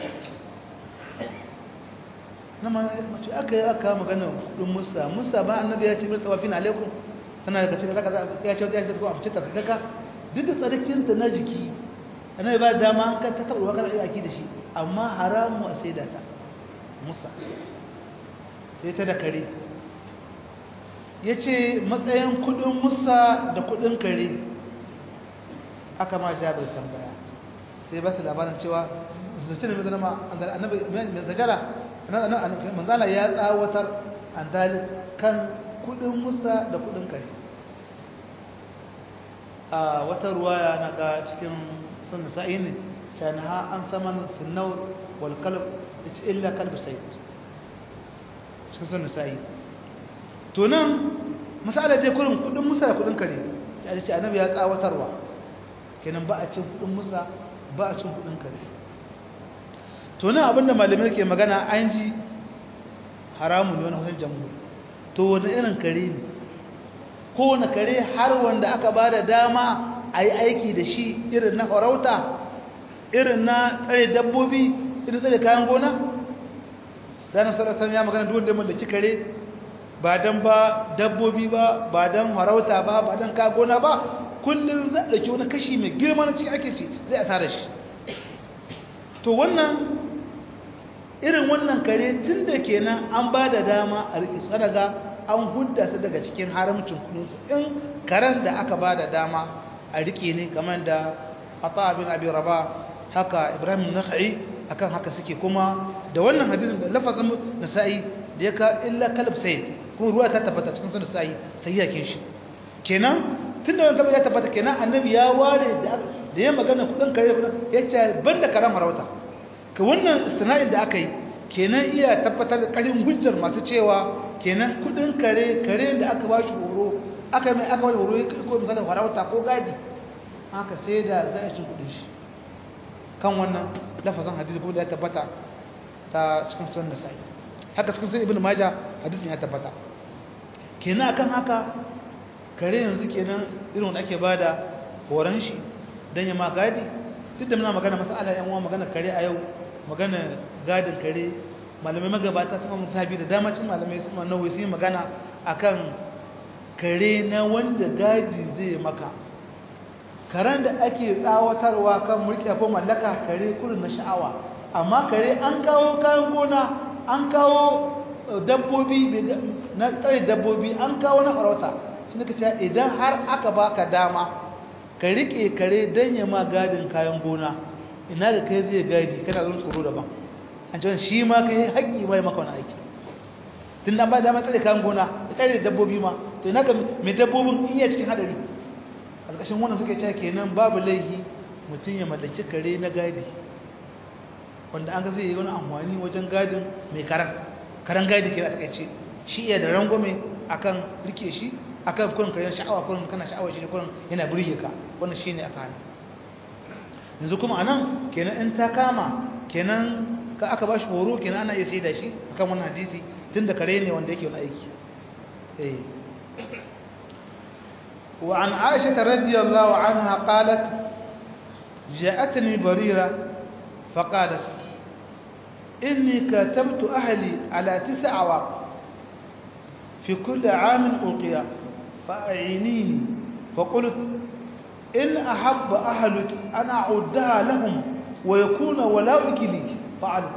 na mace aka yi aka magana kudin musa musa ba annabi ya ce mai tsawafin alaikun tana daga cikin zaka ya ce ya ce ko amince ta kaka duk da tsarkinta na jiki annabi ba dama ka ta taɓa wakar aiki da shi amma haramu a sai da ta musa sai ta da kare ya ce matsayin kudin musa da kudin kare aka ma jabir tambaya sai ba su labarin cewa zace da mai zama annabi mai zagara manzala ya tsawatar an dalil kan kudin musa da kudin kare a wata ruwaya na ga cikin sun sa'i ne canaha an saman sinawar wal kalb ita illa kalbi sai cikin sun nisa'i to nan misali dai kurin kudin musa da kudin kare ta ce annabi ya tsawatarwa kenan ba a cin kudin musa ba a cin kudin kare to nan abinda malamai ke magana an ji haramun ne wani wajen jamhur to wani irin kare ne kowane kare har wanda aka ba da dama a yi aiki da shi irin na farauta irin na tsare dabbobi irin tsare kayan gona ganin sarasar ya magana duwanda mai da kare ba don ba dabbobi ba ba don farauta ba ba don kayan gona ba kullum za a ɗauki wani kashi mai girma na cikin ake ce zai a tara shi to wannan irin wannan kare tun da kenan an ba da dama a riƙe tsadaga an hudda su daga cikin haramcin kudinsu in karen da aka ba da dama a riƙe ne kamar da ata abin abin raba haka ibrahim nakha'i akan haka suke kuma da wannan hadisin da lafazin nasa'i da ya ka illa kalb sayyid kuma ruwa ta tabbata cikin sunan nasa'i sai yakin shi kenan tunda wannan tabbata ya tabbata kenan annabi ya ware da da ya magana kudin kare kudin yace banda karam harauta ka wannan istina'in da aka yi kenan iya tabbatar da karin hujjar masu cewa kenan kudin kare kare da aka ba shi horo aka mai aka wani horo ko misalin farauta ko gadi haka sai da za a ci kudin shi kan wannan lafazan hadisi ko da ya tabbata ta cikin sunan nasa'i haka cikin sunan ibnu majah hadisin ya tabbata kenan akan haka kare yanzu kenan irin wanda ake bada horon shi dan ya ma gadi duk da muna magana masala yan uwa magana kare a yau magana gadin kare malamai magabata sun mun tabi da dama cin malamai sun nawawi sun magana akan kare na wanda gadi zai maka karen da ake tsawatarwa kan mulki ko mallaka kare kurin na sha'awa amma kare an kawo kayan gona an kawo dabbobi na tsare dabbobi an kawo na farauta shi ka ce idan har aka baka dama ka rike kare don ya ma gadin kayan gona ina da kai zai gadi kana zan tsoro daban an ce shi ma kai haƙƙi bai maka wani aiki tun da ba dama tsare kayan gona da tsare dabbobi ma to ina ga mai dabbobin iya cikin hadari a ƙarƙashin wannan suke cewa kenan babu laifi mutum ya mallaki kare na gadi wanda an ga zai yi wani amfani wajen gadin mai karan karan gadi ke a takaice shi iya da rangwame akan rike shi akan kurin karen sha'awa kurin kana sha'awa shi ne kurin yana burge ka wannan shine aka hana yanzu kuma anan kenan in ta kama kenan ka aka ba shi horo kenan ana iya sai da shi akan wannan hadisi tunda kare ne wanda yake wani aiki eh وعن عائشة رضي الله عنها قالت جاءتني بريرة فقالت إني كتبت أهلي على تسع عواق في كل عام ألقيا فأعينيني فقلت إن أحب أهلك أن أعدها لهم ويكون ولاؤك لي فعلت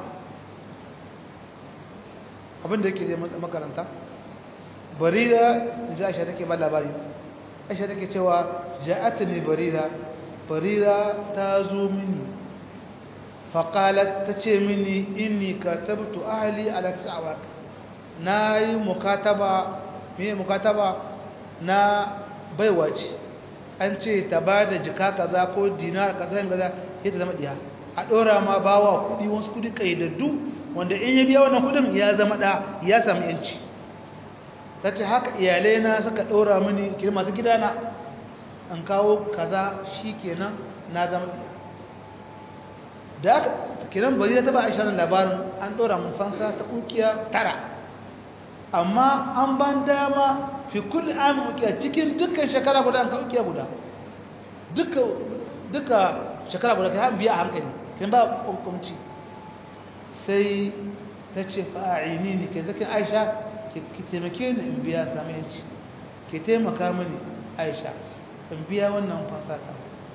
abin da yake zai makaranta barira ji aisha take ba labari aisha take cewa ja'atni barira barira ta zo mini faƙalat ta ce mini inni katabtu ahli ala tasawak na yi mukataba me mukataba na baiwa ce an ce ta ba da jika kaza ko dinar kaza kaza ya ta zama diya a ɗora ma bawa kuɗi wasu kuɗi ƙaidaddu wanda in ya biya wannan kuɗin ya zama ɗa ya samu yanci ta ce haka iyalai na suka ɗora mini kiri masu gidana an kawo kaza shi kenan na zama diya da aka kiran bari ta ba aisha labarin an ɗora mun fansa ta ƙukiya tara amma an ban dama fi kulli amin ukiya cikin dukkan shekara guda an ka ukiya guda duka duka shekara guda kai biya a hankali kin ba hukunci sai ta ce fa'ini ne ke zakin aisha ki taimake ni in biya sami yanci ki taimaka mini aisha in biya wannan fasata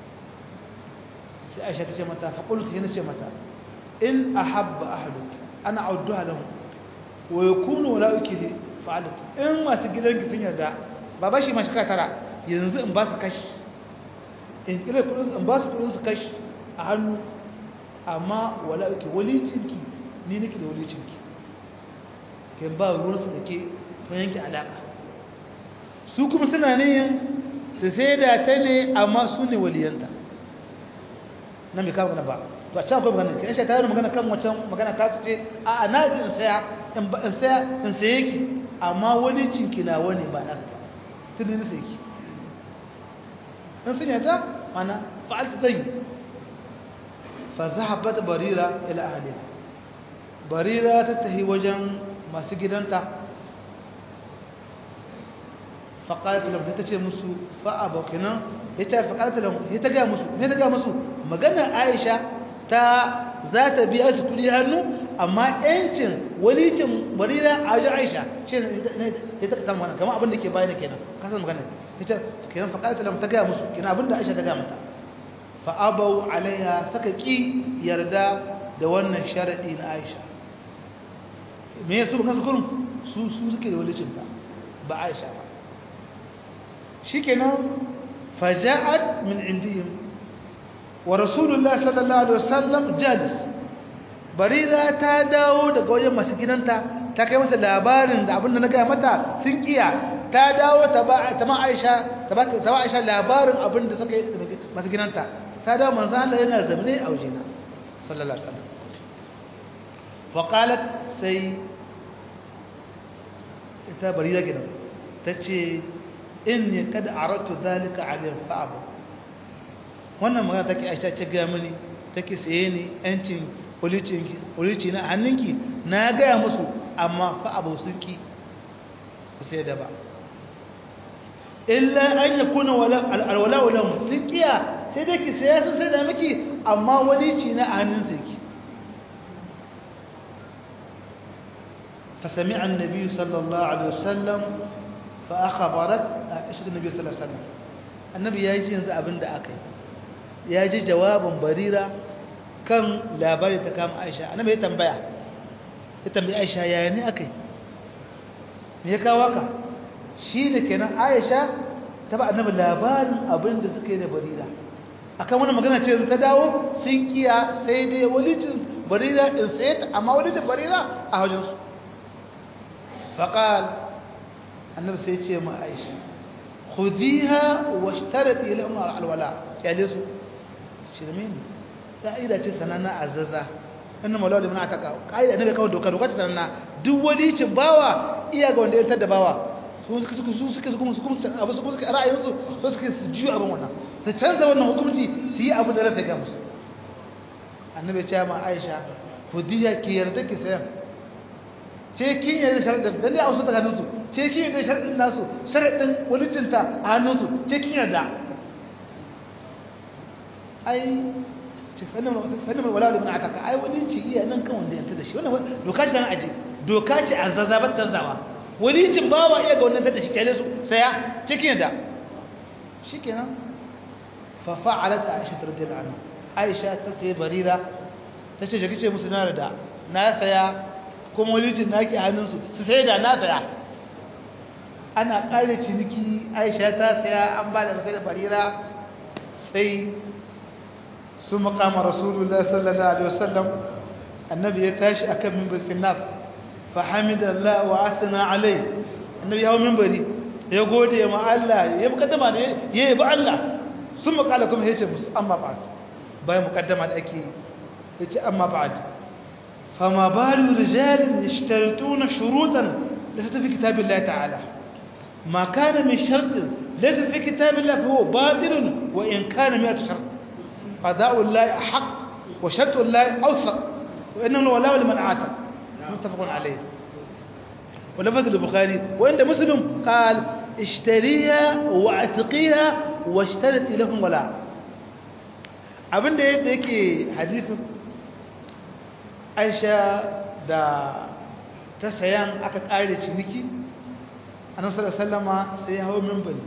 sai aisha ta ce mata faƙultu yana ce mata in a habba ahaluki ana auduha lahu wa yakunu wala ukili fa'alat in masu gidanki sun yarda ba bashi ma shika tara yanzu in ba su kashi in kire kudin in ba su kudin su kashi a hannu amma wala uki walicinki ni nake da walicinki kin ba ruwan su dake kun yanke alaka su kuma suna ne su sai da ta ne amma su ne waliyanta nan bai kawo ba to a can akwai magana kin shi ta yi magana kan wancan magana ta su ce a na ji in saya in saya in saye ki amma wani cinki na wani ba nasu ba tun ne sai ki in sun yata mana fa'al ta zai fa zahabat barira ila ahliha barira ta tahi wajen masu gidanta faƙalat lahu ta ce musu fa'a bakinan ya ce faƙalat lahu ya ta gaya musu me ta gaya musu magana aisha ta za ta biya su kudi hannu amma yancin walicin barira a wajen aisha ce ya ta kama wannan kama abin da ke bayan kenan kasar magana ta ce kenan faƙalat lahu ta gaya musu kenan abin da aisha ta gaya mata fa'abau alaiha saka ƙi yarda da wannan sharaɗi na aisha me ya su kansu kurin su su suke da walicinta ba aisha ba shikenan faja'at min indihim wa rasulullah sallallahu alaihi wasallam jalis barira ta dawo daga wajen masu gidanta ta kai masa labarin da abin da na gaya mata sun kiya ta dawo ta ba ta ma Aisha ta ba ta ba Aisha labarin abin da suka masu gidanta ta dawo manzo Allah yana zamne a wajena sallallahu alaihi wasallam fa qalat sai ita barira gidan tace inni kad aratu zalika alayhi fa'abu wannan magana take Aisha ce ga mini take saye ni yancin policinki polici na hannunki na ga musu amma fa'abu sun ki sai da ba illa an yakuna wala alwala wala musiqiya sai dai ki sai sun sai da miki amma walici na hannun ki فسمع النبي صلى الله عليه وسلم fa akhbarat aisha nabi sallallahu alaihi wasallam annabi ya ji yanzu abin da aka yi ya ji jawabin barira kan labari ta kama aisha annabi ya tambaya ya tambayi aisha yaya ne aka yi me ya kawo ka shi ne kenan aisha ta ba annabi labarin abin da suka yi da barira akan wani magana ce ta dawo sun kiya sai dai walicin barira in sai ta amma walicin barira a hajjinsu faƙal annabi sai ce ma aisha خذيها واشترطي لهم الولاء kyale su shirme ne ka'ida ce sanana azaza inna mawla liman ataka ka'ida ne kawai doka doka ta sanana duk wani cin bawa iya ga wanda ya tada bawa su suka suka su suka kuma su kuma abu su suka ra'ayin su su suka jiyo abin wannan su canza wannan hukunci su yi abu da rasa ga musu annabi ya ce ma Aisha khudhiha ki yarda ki sayan ce kin yarda sharadin dan dai a wasu tsakaninsu ce kin yarda sharadin nasu sharadin walicinta a hannunsu ce kin yarda ai ce fannin wala da aka ka ai walici iya nan kan wanda yanta da shi wannan doka ce nan aje doka ce a zazzabar tanzawa walicin bawa iya ga wannan da shi kyale su saya ce kin yarda shikenan fa fa'alat aisha radhiyallahu anha aisha ta sai barira ta ce jaki ce musu na da na saya kuma walicin naki hannunsu su sai da na saya ana ƙare ciniki aisha ta saya an ba da sai da barira sai su makama rasulullah sallallahu alaihi wasallam annabi ya tashi akan mimbar finnas fa hamidallah wa asna alai annabi ya hawo mimbari ya gode ma Allah ya mukaddama ne ya yi ba Allah sun makala kuma ya ce musu amma ba'd bayan mukaddama da ake ya ce amma ba'd فما بال رجال يشترطون شروطا ليست في كتاب الله تعالى ما كان من شرط ليس في كتاب الله فهو باطل وإن كان مئة شرط قضاء الله أحق وشرط الله أوثق وإنه ولا لمن عاتق متفق عليه ولفظ البخاري وعند مسلم قال اشتريها واعتقيها واشترطي لهم ولا abin da yadda yake hadisin aisha da ta sayan aka ƙare ciniki a nasarar sallama sai hau mimbali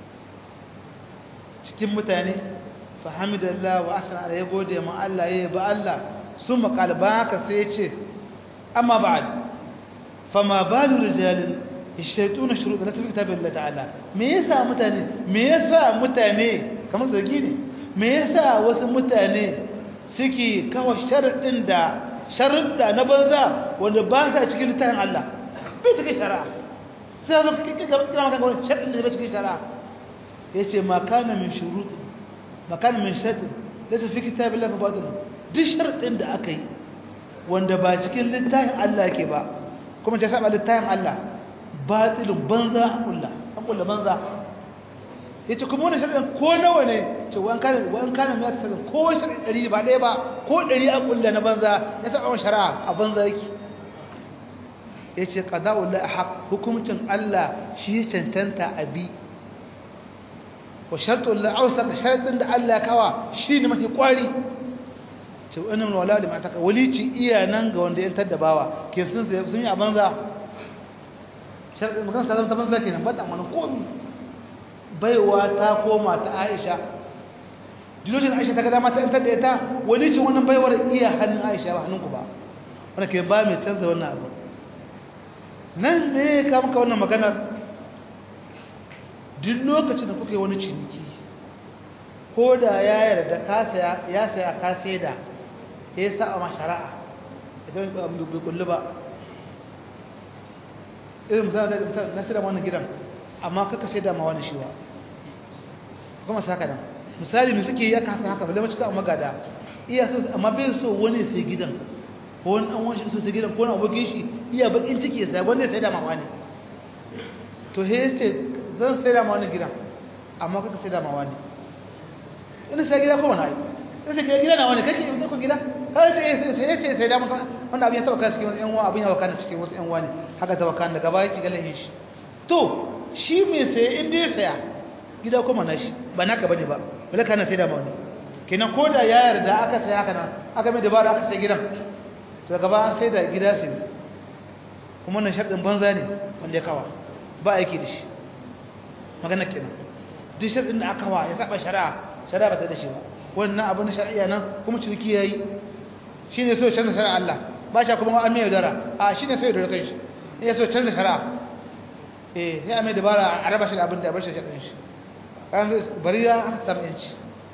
cikin mutane fahamidallah wa asana ya gode ma Allah ya ba Allah sun makalba haka sai ya ce amma ba'ad fama balu rijalin ishaituna shuruɗa na tafi kitabin Allah ta'ala me yasa mutane me yasa mutane kamar zargi ne me yasa wasu mutane suke kawo sharaɗin da sharuɗa na banza wanda ba sa cikin littafin Allah bai cikin shari'a sai zo kira maka wani sharuɗin da bai cikin shari'a ya ce makana min shuruɗi makana min sharuɗi da su fi kitabin lafa ba duk sharuɗin da aka yi wanda ba cikin littafin Allah ke ba kuma ta saba littafin Allah batilin banza a kulla an kulla banza ya ce kuma wani shari'in ko nawa ne ce wani kanin wani kanin ya tsaka ko shari'in ɗari ba ɗaya ba ko ɗari a kulla na banza ya taɓa wani shari'a a banza yake ya ce ƙaza'ullah a haƙ hukumcin Allah shi cancanta a bi wa shartullah ausa ka sharaɗin da Allah ya kawa shi ne mafi ƙwari ce wani wala da mata ka walici iya nan ga wanda ya taddabawa ke sun yi a banza sharaɗin makan sa zama ta banza ke nan ba ta amana komi baiwa ta koma ta aisha dilojin aisha ta gada mata yantar da ita wani ce wannan baiwar iya hannun aisha ba hannunku ba wanda ke ba mai canza wannan abu nan ne ka muka wannan maganar duk lokacin da kuka yi wani ciniki ko da ya yarda ya saya ka sai da ya sa a mashara'a ya ce wani bai kullu ba irin misali na sai da wannan gidan amma kaka sai da ma wani shi ba kuma saka nan misali mu suke ya kasa haka balle macika amma gada iya so amma bai so wani sai gidan ko wani an wani so sai gidan ko wani abokin shi iya bakin ciki sai wani sai da ma wani to he yace zan sai da ma wani gidan amma kaka sai da ma wani ina sai gida ko wani ai sai gida gida na wani kake ko gida kai ce sai yace sai da mun wannan abin ya taba kan cikin wasu yan uwa abin ya wakana cikin wasu yan uwa ne haka ta wakana daga baya ki galahin shi to shi mai saye inda ya saya gida kuma na shi ba naka bane ba wala kana sai da ma wani kenan ko da ya yarda aka saya haka nan aka mai dabara aka sai gidan to daga ba an sai da gida sai kuma wannan sharɗin banza ne wanda ya kawa ba aiki da shi magana kenan duk sharɗin da aka wa ya saba shari'a shari'a ba ta da shi ba wannan abu na shari'a nan kuma ciniki yayi shine so canza shari'a Allah ba shi kuma an mai yaudara a shine so yaudara kanshi ya so canza shari'a eh sai a mai dabara a raba shi da abin da bar shi shari'a shi kan bariya aka samu yanci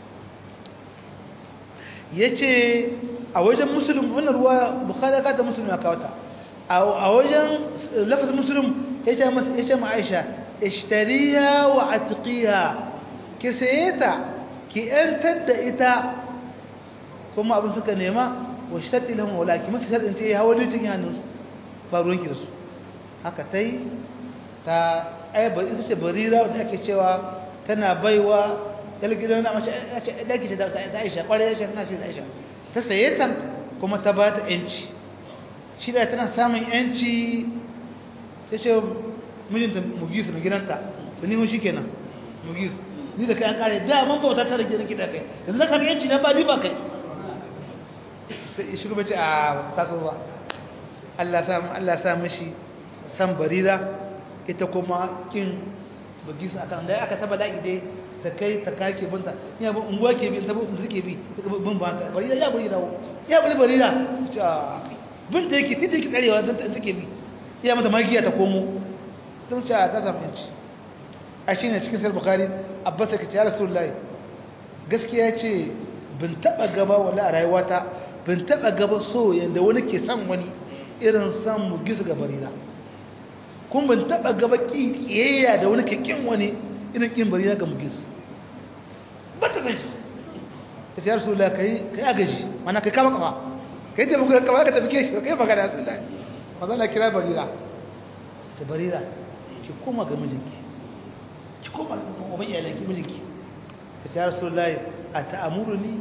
yace a wajen muslim wannan ruwa bukhari ka da muslim ya kawo ta a wajen lafazin muslim yace masa yace ma Aisha ishtariya wa atqiya ki sayeta ki yantar da ita kuma abin suka nema wa shtati lahum walaki musu sharadin ce hawa dukkan hannun ba ruwan ki da su haka tai ta ai ba ita ce barira da ake cewa tana baiwa dalgidan na mace daki ce da Aisha kware ce tana ce Aisha ta saye ta kuma ta ba ta yanci shi da tana samun yanci ta ce mijinta mugisu mai gidanta to ni mun shi kenan mugisu ni da kai an kare da man bauta ta rage rike da kai yanzu na kami yanci na ba ni ba kai sai shi kuma ce a taso ba Allah sa Allah sa mishi san barira ita kuma kin mugisu akan da aka taba da ide ta kai ta kake binta ya bin unguwa ke bi ta bin suke bi bin ba ta barira ya barira ya bari barira bin da yake titi yake tsarewa don ta take bi ya mata magiya ta komo don sha ta zafinci a shi ne cikin sayar bukari abbas ya kace ya rasulullahi gaskiya ce bin taba gaba wani a rayuwata bin taba gaba so yadda wani ke san wani irin san mu gizu ga barira kun bin taba gaba kiyayya da wani ke kin wani irin kin barira ga mu gizu ba ta gaji ta ce ya rasulullahi kai agaji mana kai kama kama kai ta mugurar kama ka tafi ke shi kai magana ya rasulullahi mazana kira barira ta barira ki koma ga mijinki ki koma ga uban iyalanki mijinki ta ce ya rasulullahi a ta'amuruni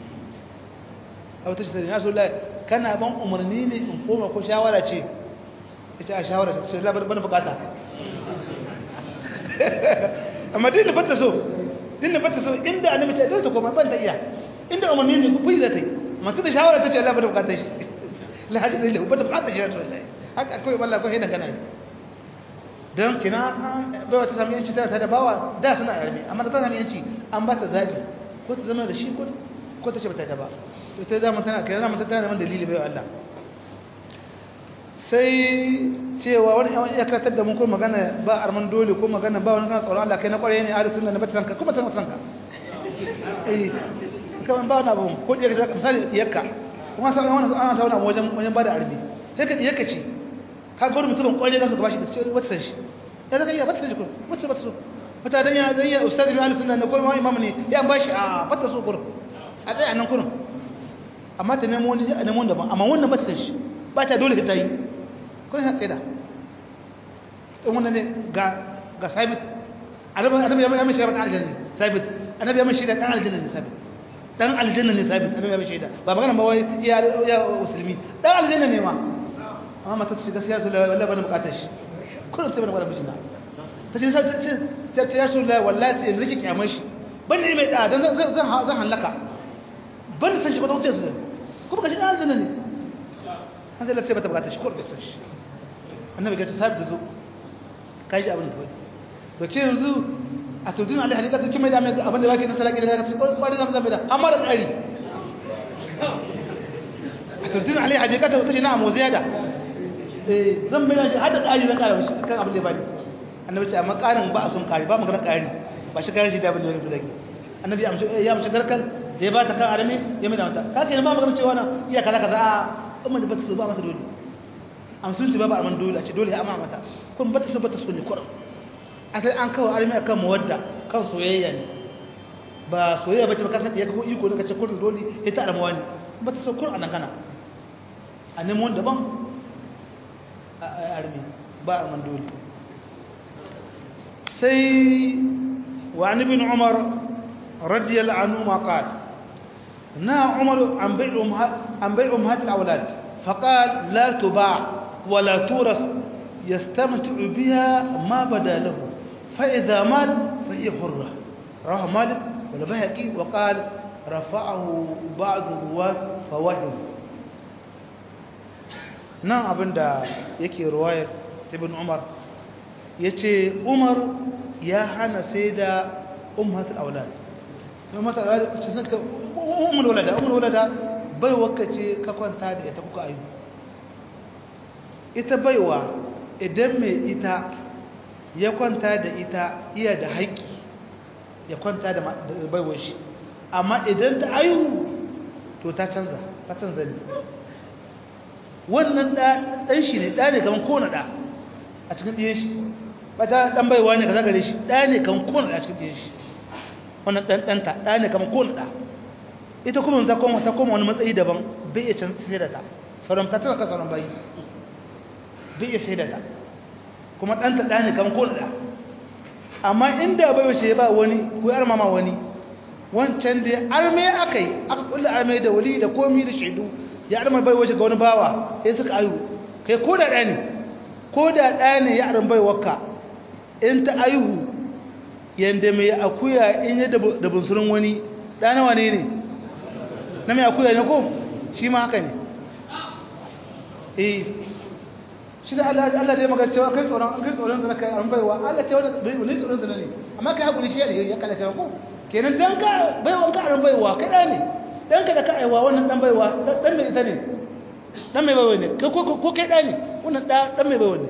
a wata shi ya rasulullahi kana ban umarni ne in koma ko shawara ce ita a shawara ta ce labar bana bukata amma dinda bata so dinda bata so inda annabi ta dole ta koma ban ta iya inda umarni ne ku yi za ta yi amma tunda shawara ta ce Allah bana bukata shi la hajji da lahu bana bukata shi rasulullahi haka akwai wallahi ko hina gana don kina bai wata sami yanci tana da bawa da suna yarme amma da ta sami yanci an ba ta zaɓi ko ta zama da shi ko ta ce ba ta da ba ita zama tana kira zama tana da man dalili bai Allah sai cewa wani yawan iya karatar da mun ko magana ba arman dole ko magana ba wani kana tsoron Allah kai na kwarai ne ahli sunna na bata sanka kuma tana sanka eh kaman ba wani abu ko da ka misali yakka kuma sai wani ana tauna wajen wajen bada arbi sai ka yakka ce ka ga mutumin kwarai za ka bashi da cewa wata san shi da zaka iya wata san shi kun wata wata so wata dan ya dan ya ustadi bi ahli sunna na ko imam ne ya bashi a wata so kun a tsaya nan kun amma ta nemo wani a nemo daban amma wannan ba ta san shi ba ta dole ta yi kun sa tsada in wannan ne ga ga sabit annabi annabi ya mai shaida dan aljanna sabit annabi ya mai shaida dan aljanna ne sabit dan aljanna ne sabit annabi ya mai shaida ba magana ba wai ya ya musulmi dan aljanna ne ma amma mata ta shiga siyasa wallahi bana bukatar shi kullum sai bana bukatar mijina ta ce ta ce ya wallahi wallahi sai in rike kyamar shi ban ne mai da dan zan zan halaka ban san shi ba don ce su kuma kashi dan aljanna ne an sai lafiya bata bukatar shi kullum san shi annabi ga ta sabi da zo kai ji abin da wani to ce yanzu a tudun alai halika to kimai da mai abin da baki na salaki da ka kwari zama zama da amma da tsari a tudun alai halika ta ce na amo ziyada eh zan bai shi hada tsari na kara shi kan abin da bani annabi ce amma karin ba a son kari ba magana kari ba shi karin shi da abin da wani sadaki annabi ya amshi ya amshi garkan da ya ba ta kan arame ya mai da mata ka ke ba magana cewa na iya kaza kaza a umma da bata so ba mata dole amsun ba ba arman dole a ce dole ya amma mata kun bata so bata so ne kurum asali an kawo arme akan mawadda kan soyayya ne ba soyayya bace ba kasan ya ko iko daga ce kurin dole ya ta armawa ne bata so kurum anan kana a nemo wanda ban a arme ba arman dole sai wa an ibn umar radiyallahu anhu ma qala na umar an bai'u an bai'u umhat al-awlad فقال لا تباع ولا تورث يستمتع بها ما بدا له فإذا مات فهي حرة رواه مالك والبهقي وقال رفعه بعض الرواة فوهم nan abin da yake ruwayar ibn umar ya ce umar ya hana sai da ummatul aulad ummatul aulad ce suka ummul walada ummul walada bai wakace ka kwanta da ita kuka ayu ita baiwa idan mai ita ya kwanta da ita iya da haƙƙi ya kwanta da baiwar shi amma idan ta ayu to ta canza ta canza ne wannan ɗan shi ne ɗa ne kamar kowane ɗa a cikin ɗiyan shi ba ta ɗan baiwa ne ka zaga da shi ɗa ne kamar kowane ɗa a cikin ɗiyan shi wannan ɗan ɗanta ɗa ne kamar kowane ɗa ita kuma ta koma ta koma wani matsayi daban bai iya canza sai da ta sauran ta tana kan sauran bayi bai iya sai da ta kuma ɗanta ɗa ne kamar kowane ɗa amma inda bai wace ba wani ko yar mama wani wancan da arme aka yi aka kulle arme da wali da komi da shaidu ya arme bai wace ga wani bawa sai suka ayu kai ko da ɗa ne ko da ɗa ne ya arme bai wakka in ta aihu yanda mai akuya in ya da bunsurin wani ɗa nawa ne ne na mai akuya ne ko shi ma haka ne eh shi da Allah Allah dai magana cewa kai tsoron kai tsoron da kai an baiwa Allah ce wannan bai ne tsoron da ne amma kai hakuri shi ne ya kalla cewa ko kenan dan ka baiwa ka an baiwa kai da ne dan ka da ka aiwa wannan dan baiwa dan mai ita ne dan mai baiwa ne kai ko ko kai da ne wannan da dan mai baiwa ne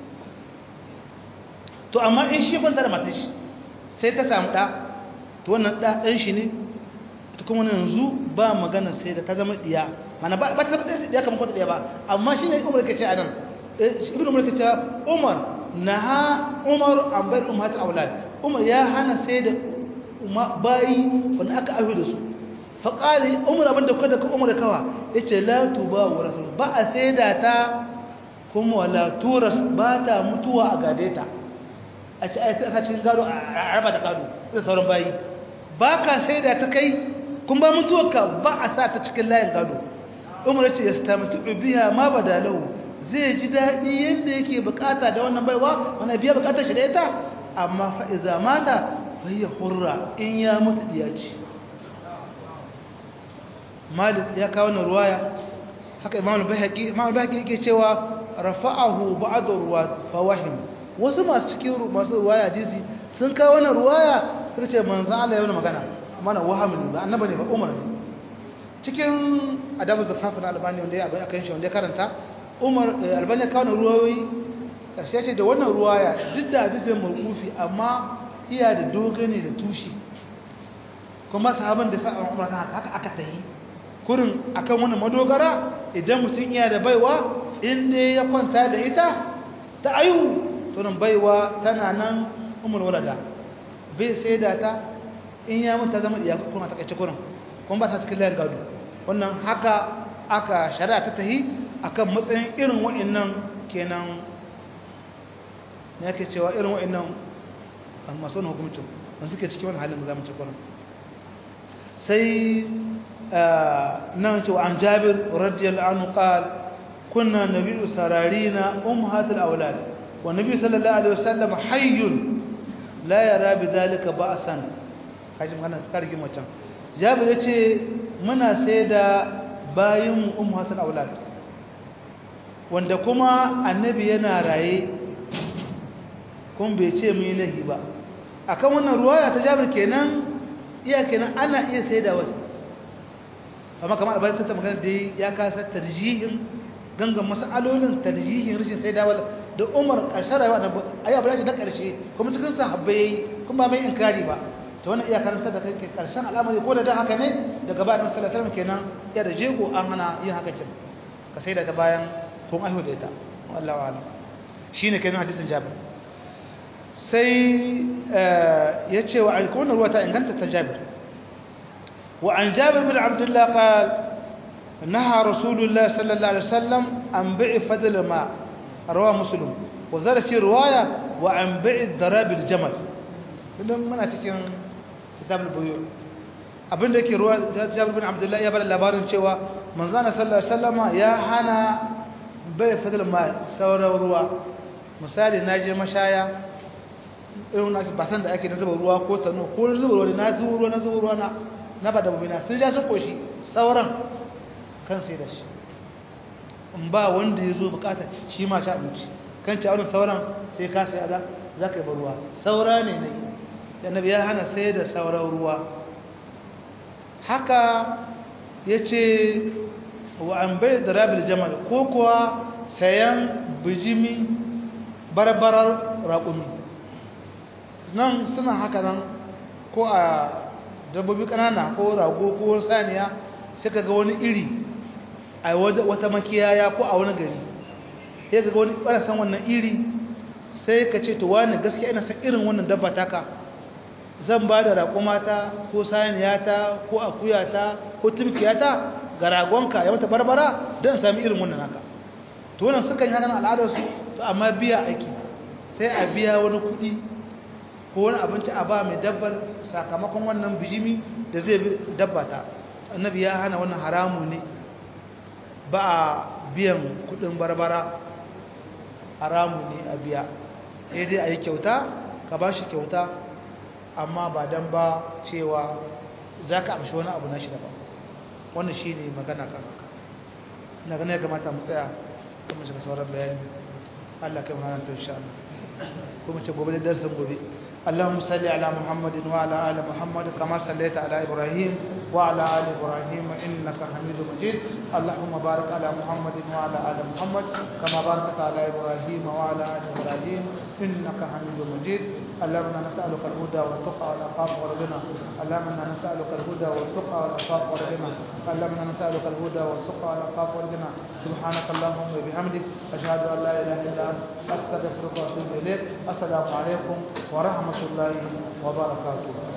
to amma in shi kwanta da matar shi sai ta samu da to wannan da dan shi ne ta kuma yanzu ba magana sai da ta zama diya mana ba ta zama diya kamar kwanta diya ba amma shi ne umar ke ce a nan ibn umar ta ce umar naha umar an bar ummatul aulad umar ya hana sai da bayi wanda aka aihu da su fa qali umar abinda kada ka umar kawa yace la tuba wa rasul ba a sai da ta kuma wala turas ba ta mutuwa a gade ta a ci a cikin gado a raba da gado da sauran bayi ba ka sai da ta kai kun ba mutuwarka ba a sa ta cikin layin gado umar ya ce ya stamatu biya ma badalahu zai ji daɗi yadda yake bukata da wannan baiwa wani biya bukatar shi da ita amma fa'iza mata fayyar hurra in ya mutu diya ce malik ya kawo na ruwaya haka imam al-bahaqi imam al-bahaqi yake cewa rafa'ahu ba'd ruwa fawahim wasu masu cikin masu ruwaya hadisi sun kawo wannan ruwaya suka ce manzo Allah ya yi magana mana wahamin ba annaba ne ba umar ne cikin adabu zafafin albani wanda ya abin akan shi wanda ya karanta umar albani ya kawo ruwayoyi ƙarshe ce da wannan ruwaya duk da hadisin mawqufi amma iya da dogane da tushi kuma sahaban da sa'a umar haka aka tayi kurin akan wannan madogara idan mutum iya da baiwa inda ya kwanta da ita ta ayu to nan baiwa tana nan umar walada bai sai da ta in ya mutu ta zama iya kuma ta kace kurin kuma ba ta cikin layar gado wannan haka aka shari'a ta tahi akan matsayin irin wa'annan kenan ne yake cewa irin wa'annan masu wani hukumcin wanda suke cikin wani halin da zamu ci kwanan sai nan cewa an jabir radiyallahu anhu qal kunna nabiyyu sararina ummahatul awlad wa nabi sallallahu alaihi wasallam hayyun la yara bidhalika ba'san kaji magana tsarkin macen jabir yace muna sai da bayin ummahatul awlad wanda kuma annabi yana raye kun bai ce mu yi lahi ba akan wannan ruwaya ta jabir kenan iya kenan ana iya sai da wani amma kamar albarkar ta magana da ya kasa tarjihin gangan masalolin tarjihin rashin sai da wani da umar ƙarshen rayuwa na ayi abu da ƙarshe kuma cikin sahabbai yayi kuma mai inkari ba ta wannan iya karanta da kai ƙarshen al'amari ko da da haka ne daga bayan sallallahu alaihi wasallam kenan ya da jego an hana yin haka kin ka sai da ta bayan kun aihu da ita wallahu a'lam shine kenan hadisin jabir sai ya ce wa alkawar ruwa ta inganta ta jabir wa an jabir bin abdullah qal naha rasulullah sallallahu alaihi wasallam an bi'i fadl ma rawa muslim wa zara fi riwaya wa an bi'i darab aljamal idan muna cikin kitab al-buyu abinda yake ruwa jabir bin abdullah ya bada labarin cewa manzana sallallahu alaihi wasallama ya hana bai fadl ma sauran ruwa misali naje mashaya irin na ba san da ake na zuba ruwa ko tano ko zuba ruwa na zuba ruwa na zuba ruwa na na ba da bubina sun ja su koshi sauran kan sai da shi in ba wanda ya zo bukata shi ma sha abinci kan ci auren sauran sai ka sai ada za ka yi ruwa saura ne ne annabi ya hana sai da sauran ruwa haka ya ce wa an bai da rabin jamal ko kuwa sayan bijimi barbarar raƙumi nan suna haka nan ko a dabbobi ƙanana ko rago ko saniya suka ga wani iri a wata makiyaya ko a wani gari ya ga wani ɓarasan wannan iri sai ka ce to wani gaskiya ina san irin wannan dabba taka zan ba da raƙumata ko saniyata ko akuyata ko tumkiyata ga ragonka ya mata barbara don sami irin wannan haka to wannan sukan yi hakan al'adarsu to amma biya aiki sai a biya wani kuɗi ko wani abinci a ba mai dabbar sakamakon wannan bijimi da zai dabbata annabi ya hana wannan haramu ne ba a biyan kuɗin barbara haramu ne a biya sai dai a yi kyauta ka ba shi kyauta amma ba don ba cewa za ka amshi wani abu na shi daban wannan shi ne magana kan haka na gane ya kamata mu tsaya kuma shiga sauran bayani Allah kai mana ta insha Allah kuma ce gobe da darsin gobe اللهم صل على محمد وعلى ال محمد كما صليت على ابراهيم وعلى ال ابراهيم انك حميد مجيد اللهم بارك على محمد وعلى ال محمد كما باركت على ابراهيم وعلى ال ابراهيم انك حميد مجيد اللهم نسالك الهدى والتقى والعفاف والغنى اللهم نسالك الهدى والتقى والعفاف والغنى اللهم نسالك الهدى والتقى والعفاف والغنى سبحانك اللهم وبحمدك اشهد ان لا اله الا انت استغفرك واتوب اليك السلام عليكم ورحمه الله وبركاته